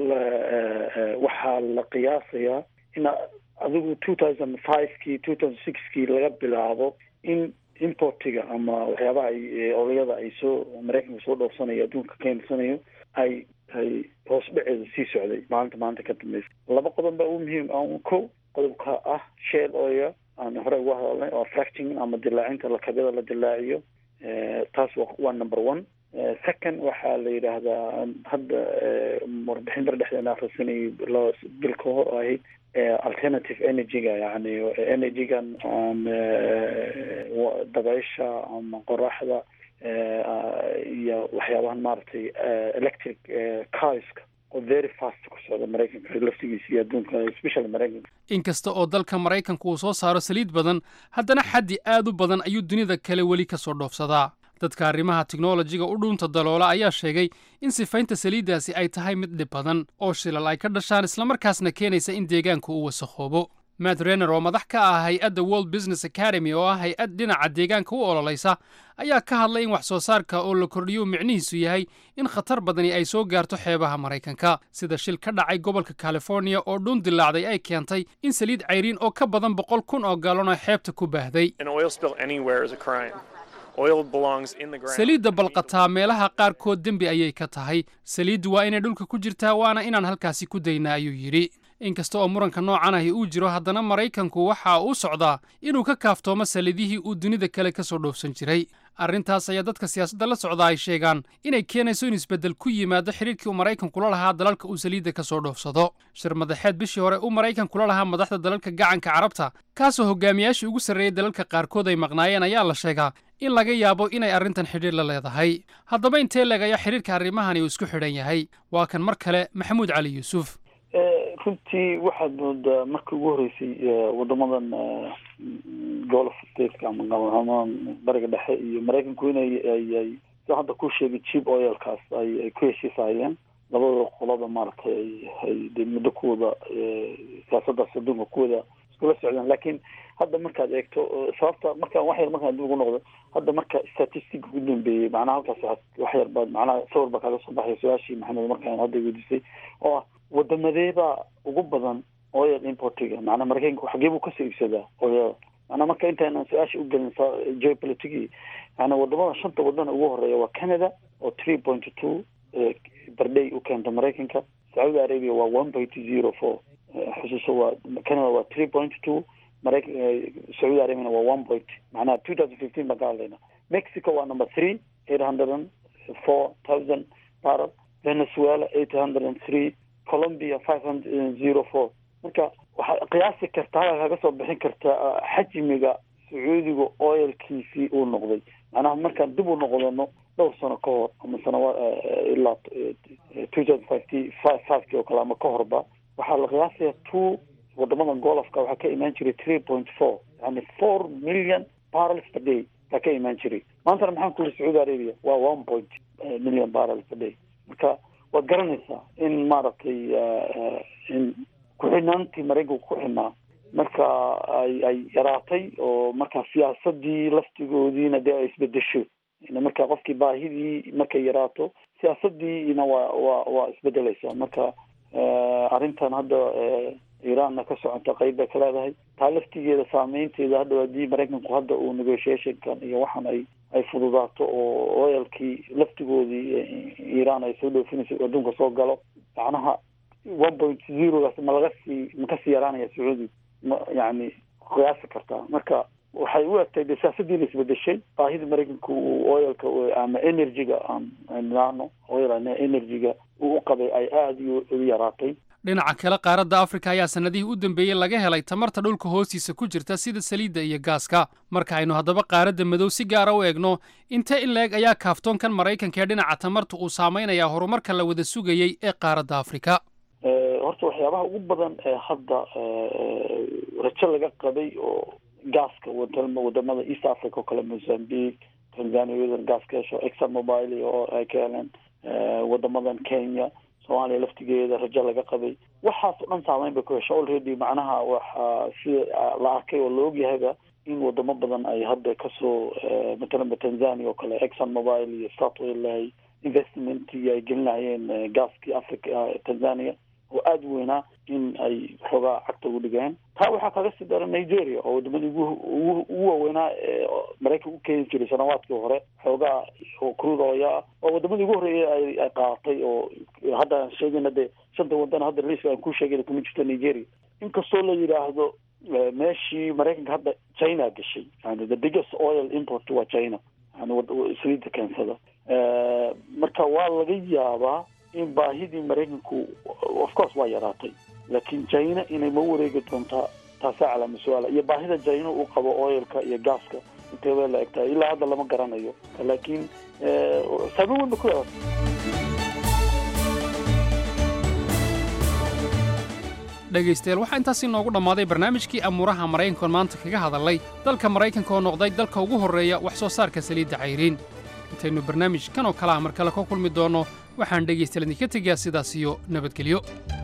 Speaker 10: la- waxaa la qiyaasayaa in adigu two thousand five-kii two thousand six-kii laga bilaabo in importiga ama waxyaabaha ay olayada ay soo maraykanka soo dhoofsanayo adduunka ka imarsanayo ay ay hoos dhaceeda sii socday maalinta maanta ka dambeysa laba qodob baa ugu muhiim ah ko qodobka ah shell oil aan hore uga hadalnay oo fracting ama dilaacinta lakabyada la dilaaciyo taas wa- waa number one second waxaa la yidhaahdaa hadda warbixin bar dhexdeena akhrisanayay loo bil ka hor oo ahayd alternative energy-ga yani energy-gan aan wa- dabaysha ama qoraxda iyo waxyaabahan maaragtay electric carska oo very fast ku socda maraykanka laftigiisa iyo adduunka especially maraykanka
Speaker 19: inkasta oo dalka maraykanku uu soo saaro saliid badan haddana xaddi aad u badan ayuu dunida kale weli ka soo dhoofsadaa dadka arrimaha tiknolojiga u dhuunta daloola ayaa sheegay in sifaynta saliiddaasi ay tahay mid dhib badan oo shilal ay ka dhashaan islamarkaasna keenaysa in deegaanku uu wasakhoobo matt renner oo madax ka ah hay-adda world business academy oo ah hay-ad dhinaca deegaanka u ololaysa ayaa ka hadlay in wax soo saarka oo la kordhiyo micnihiisu yahay in khatar badani ay soo gaarto xeebaha maraykanka sida shil ka dhacay gobolka california oo dhuun dilaacday ay keentay in saliid cayriin oo ka badan boqol kun oo gaalon oo xeebta ku baahday
Speaker 21: An oil spill anywhere is a crime. Oil belongs in the ground.
Speaker 19: saliidda balqataa meelaha qaarkood dembi ayay ka tahay saliiddu waa inay dhulka ku jirtaa waana inaan halkaasi ku daynaa ayuu yidhi inkasta oo muranka noocan ahi uu jiro haddana maraykanku waxa uu socdaa inuu ka kaaftoomo saliidihii uu dunida kale ka soo dhoofsan jiray arrintaas ayaa dadka siyaasadda la socda ay sheegaan inay keenayso in isbeddel ku yimaado xidhiirkii uu maraykanku la lahaa dalalka uu saliidda ka soo dhoofsado shir madaxeed bishii hore uu maraykanku la lahaa madaxda dalalka gacanka carabta kaasoo hogaamiyaashii ugu sarreeyey dalalka qaarkood ay maqnaayeen ayaa la sheegaa in laga yaabo inay arrintan xidhiir la leedahay haddaba intee leeg ayaa xidhiirka arrimahani uu isku xidhan yahay waa kan mar kale maxamuud cali yuusuf
Speaker 10: runtii waxaad moodaa markii ugu horeysay wadamadan golf stateka ama ama bariga dhexe iyo maraykanku inay ay ay sida hadda ku sheegay cheap oilkaas ay ay ku heshiisayeen labadooda qolada maaragtay ay ay de muddo kuwada siyaasadaas adduunka kuwada iskula socdeen laakiin hadda markaad eegto sababta marka wax yar markaan dib ugu noqdo hadda marka statistic ugu dambeeyey macnaha halkaas waxaad wax yar baad macnaha sawir baa kaaga soo baxaya su-aashii maxamed markaan hadda weydiisay oo ah wadamadeebaa ugu badan oil importiga macnaa maraykanka xagee buu kasoo iibsadaa oil macnaa marka intaanan su-aasha ugelin geopolitigi macnaa wadamada shanta wadan ugu horeeya waa canada oo three point two barday u keenta maraykanka sacuudi arabia waa one point zero four xusuuso waa canada waa three point two maraykan sacuudi arabiana waa one point macnaha two thousand fifteen baan ka hadlayna mexico waa number three eight hundred and four thousand barrel venezuela eight hundred and three colombia five hundred zero four marka waxaad qiyaasi kartaa halka kaga soo bixin kartaa xajmiga sacuudiga oilkiisii uu noqday macnaha markaan dib u noqdano dhowr sano ka hor ama sanawa ilaa two thousand fivety five fiveki oo kale ama ka horba waxaa la qiyaasaya two wadamadan golofka waxaa ka imaan jiray three point four yani four million barrels per day baa ka imaan jiray maantana maxaan ku yiri sacuudi arabia waa one point million barrels per day marka waad garanaysaa in maaragtay in ku-xidhnaantii maraykanku ku xidhnaa marka ay ay yaraatay oo marka siyaasadii laftigoodiina dee ay isbedesho
Speaker 3: marka qofkii baahidii markay yaraato siyaasadiina waa waa waa isbedeleysaa marka arrintan hadda iiraanna ka socota qeyb bay ka leedahay taa laftigeeda saameynteeda hadda haddii maraykanku hadda uu negotiationkan iyo waxaan ay ay fududaato oo oyalkii laftigoodii iiraan ay soo dhoofinayso adduunka soo galo macnaha one point zerogaas ma laga sii ma kasii yaraanaya sacuudi ma yani qiyaasi kartaa marka waxay u egtay de siyaasadiina isbedeshay baahida maraykanku uu oyalka ama energyga aan nidhaahno oyal energyga uu u qabay ay aada u yaraatay
Speaker 19: dhinaca kale qaaradda afrika ayaa sannadihii u dambeeyey laga helay tamarta dhulka hoostiisa ku jirta sida saliidda iyo gaaska marka aynu haddaba qaaradda madow si gaara u eegno intee in la-eg ayaa kaaftoonkan maraykanka ee dhinaca tamarta uu saameynayaa horumarka la wada sugayey ee qaaradda afrika
Speaker 3: horta waxyaabaha ugu badan ee hadda rajo laga qabay oo gaaska wadamada east africa oo kale mozambique tanzania iyadan gaas ka hesho exxon mobile oo ay ka heleen wadamadan kenya soomaaliya laftigeeda rajo laga qabay waxaas o dhan saameyn bay ku hesha already macnaha waxaa sida la arkay oo la ogyahayba in wadamo badan ay hadda kasoo matalanba tanzania oo kale exxon mobile iyo statwell ay investmentii ay gelin lahayeen gaaskii africa tanzania oo aada u weynaa in ay xoogaa cagta ugu dhigeen taa waxaa kaga sii dara nigeria oo wadamadii ugu ugu waaweynaa ee maraykan u keeni jiray sanawaadkii hore xoogaa oo crude oil ah oo wadamadii ugu horreeyay ay ay qaadatay oo hadda aan sheegayna dee shanta wadan hadda liiska aan ku sheegayna kuma jirto nigeria inkastoo la yidhaahdo meeshii maraykanka hadda china gashay yani the biggest oil import waa china yani saliidda keensada marka waa laga yaabaa in baahidii maraykanku of course waa yaraatay laakiin china inay ma wareegi doontaa taasaa calaama su-aala iyo baahida china uu qabo oilka iyo gaaska intee bay la eg tahay ilaa hadda lama garanayo laakiin saameyn weyn ba ku yaratay
Speaker 19: dhegaystayaal waxaa intaasi noogu dhammaaday barnaamijkii amuuraha maraykankoon maanta kaga hadalnay dalka maraykanka oo noqday dalka ugu horreeya wax soo saarka saliidda cayriin intaynu barnaamij kan oo kale ah mar kale ka kulmi doonno waxaan dhegaystayaal idinka tegayaa sidaas iyo nabadgelyo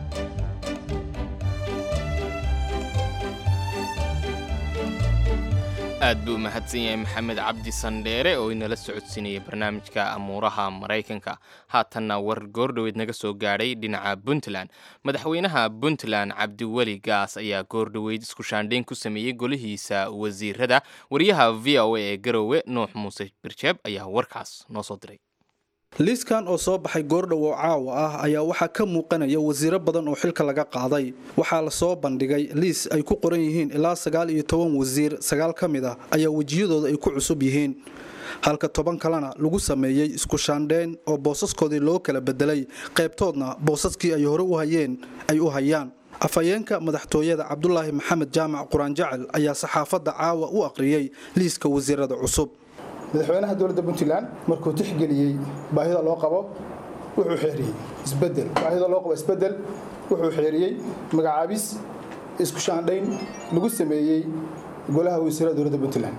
Speaker 1: aad buu mahadsan yahay maxamed cabdi sandheere oo inala socodsiinayay barnaamijka amuuraha maraykanka haatanna war goordhoweed naga soo gaadhay dhinaca puntland madaxweynaha puntland cabdiweli gaas ayaa goordhoweyd isku shaandhayn ku sameeyey golihiisa wasiirada wariyaha v o a ee garowe nuux muuse birjeeb ayaa warkaas noo soo diray
Speaker 22: liiskan oo soo baxay goordhow oo caawa ah ayaa waxaa ka muuqanaya wasiiro badan oo xilka laga qaaday waxaa la soo bandhigay liis ay ku qoran yihiin ilaa sagaal iyo toban wasiir sagaal ka mid ah ayaa wejiyadooda ay ku cusub yihiin halka toban kalena lagu sameeyey isku shaandheyn oo boosaskoodii loo kala bedelay qaybtoodna boosaskii ay hore u hayeen ay u hayaan afhayeenka madaxtooyada cabdulaahi maxamed jaamac quraan jacel ayaa saxaafadda caawa u aqriyey liiska wasiirada cusub
Speaker 23: madaxweynaha dowladda puntland markuu tixgeliyey baahida loo qabo wuxuu xeeriyey isbedel baahida loo qabo isbedel wuxuu xeeriyey magacaabis isku shaandhayn lagu sameeyey golaha wasiirada dowladda puntland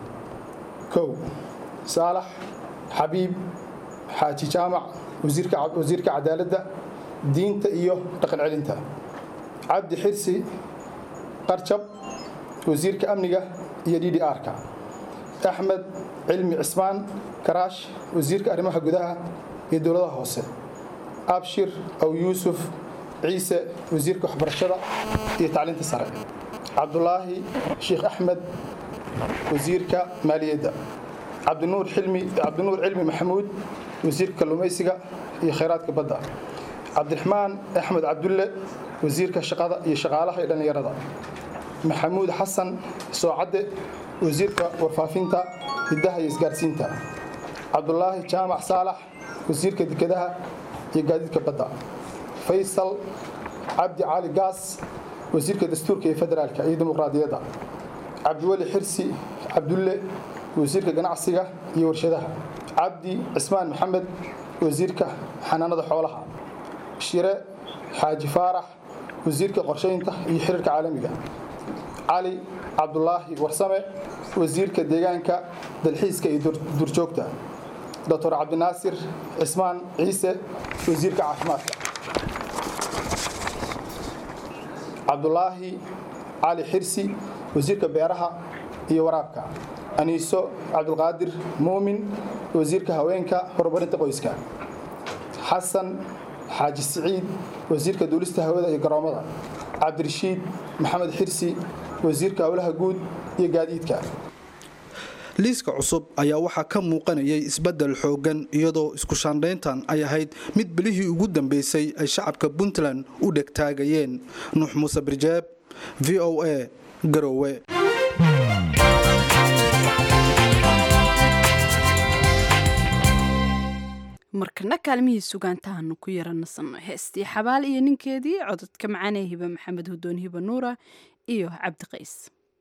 Speaker 23: kow saalax xabiib xaaji jaamac wasiirka cadaaladda diinta iyo dhaqan celinta cabdi xirsi qarjab wasiirka amniga iyo d d r-ka axmed cilmi cismaan karaash wasiirka arrimaha gudaha iyo dowladaha hoose abshir aw yuusuf ciise wasiirka waxbarashada iyo tacliinta sare cabdulaahi sheekh axmed wasiirka maaliyadda cabdinuur cabdinuur cilmi maxamuud wasiirka kalluumaysiga iyo khayraadka badda cabdiraxmaan axmed cabdulle wasiirka shaqada iyo shaqaalaha iyo dhallinyarada maxamuud xasan soocadde wasiirka warfaafinta hiddaha iyo isgaarsiinta cabdulaahi jaamac saalax wasiirka dekedaha iyo gaadiidka badda faysal cabdi cali gaas wasiirka dastuurka iyo federaalka iyo dimuqraadiyadda cabdiweli xirsi cabdulle wasiirka ganacsiga iyo warshadaha cabdi cismaan maxamed wasiirka xanaanada xoolaha shire xaaji faarax wasiirka qorshaynta iyo xiriirka caalamiga cali cabdulaahi warsame wasiirka deegaanka dalxiiska iyo duurjoogta doctor cabdinaasir cismaan ciise wasiirka caafimaadka cabdulaahi cali xirsi wasiirka beeraha iyo waraabka aniiso cabdulqaadir muumin wasiirka haweenka horumarinta qoyska xasan xaaji siciid wasiirka duulista hawada iyo garoomada cabdirashiid maxamed xirsi wasiirka howlaha guud iyo gaadiidka
Speaker 22: liiska cusub ayaa waxaa ka muuqanayay isbeddel xooggan iyadoo isku shaandhayntan ay ahayd mid bilihii ugu dambeysay ay shacabka puntland u dhegtaagayeen nuux muuse birjeeb v o a garowe
Speaker 2: markana kaalmihii sugaantahaanu ku yaranasanno heestii xabaal iyo ninkeedii cododka macaanee hiba maxamed hudoon hiba nuura iyo cabdi qays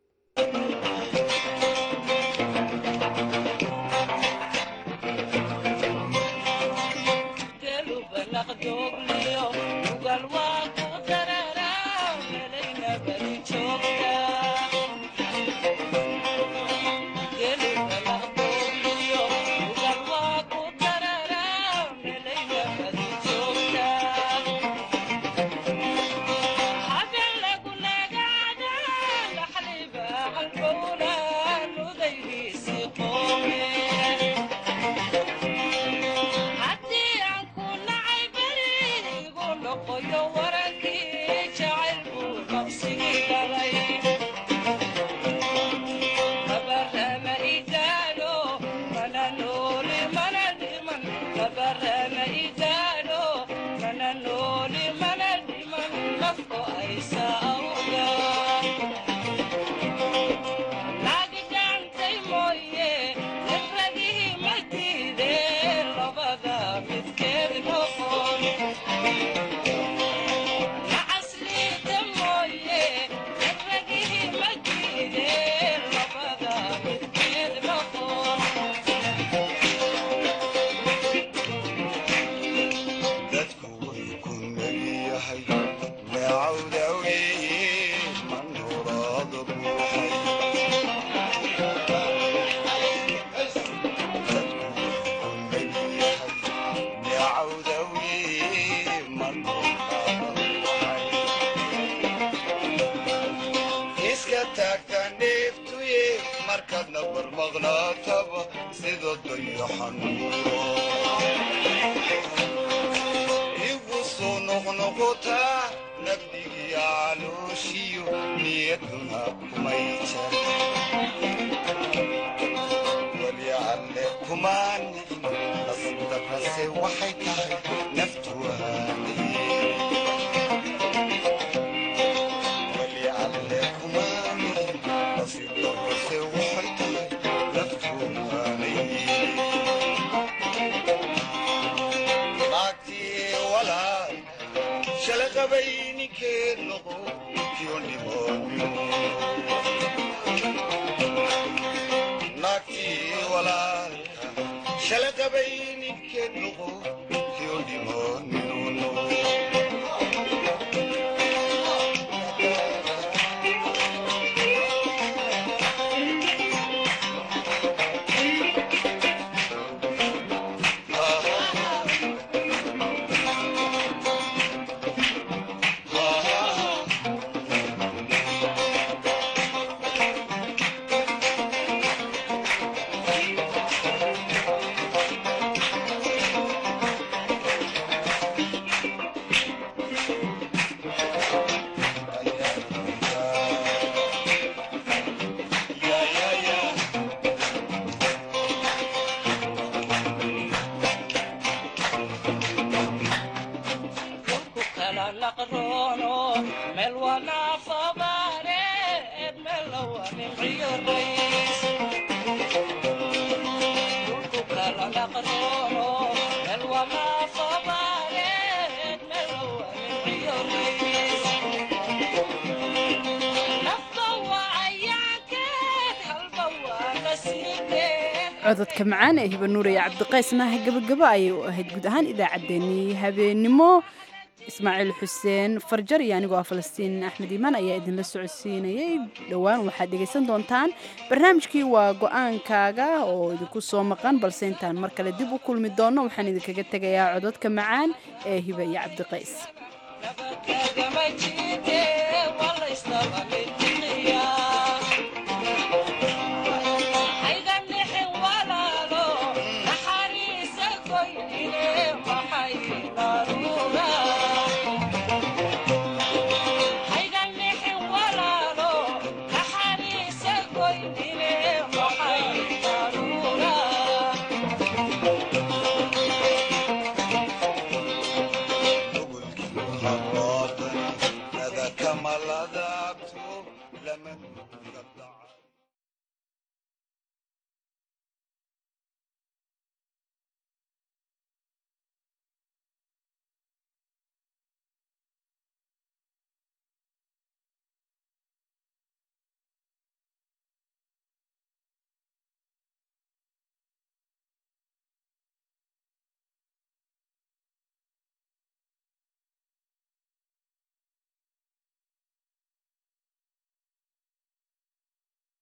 Speaker 2: cododka macaan ee hibanuur iyo cabdiqaysnaha gabagabo ayay u ahayd guud ahaan idaacaddeenii habeenimo ismaaciil xuseen farjar iyo anigoo ah falastiin axmed iimaan ayaa idinla socodsiinayay dhowaan waxaad dhegaysan doontaan barnaamijkii waa go-aankaaga oo idinku soo maqan balse intaan mar kale dib u kulmi doonno waxaan idinkaga tegayaa cododka macaan ee hiba iyo cabdiqays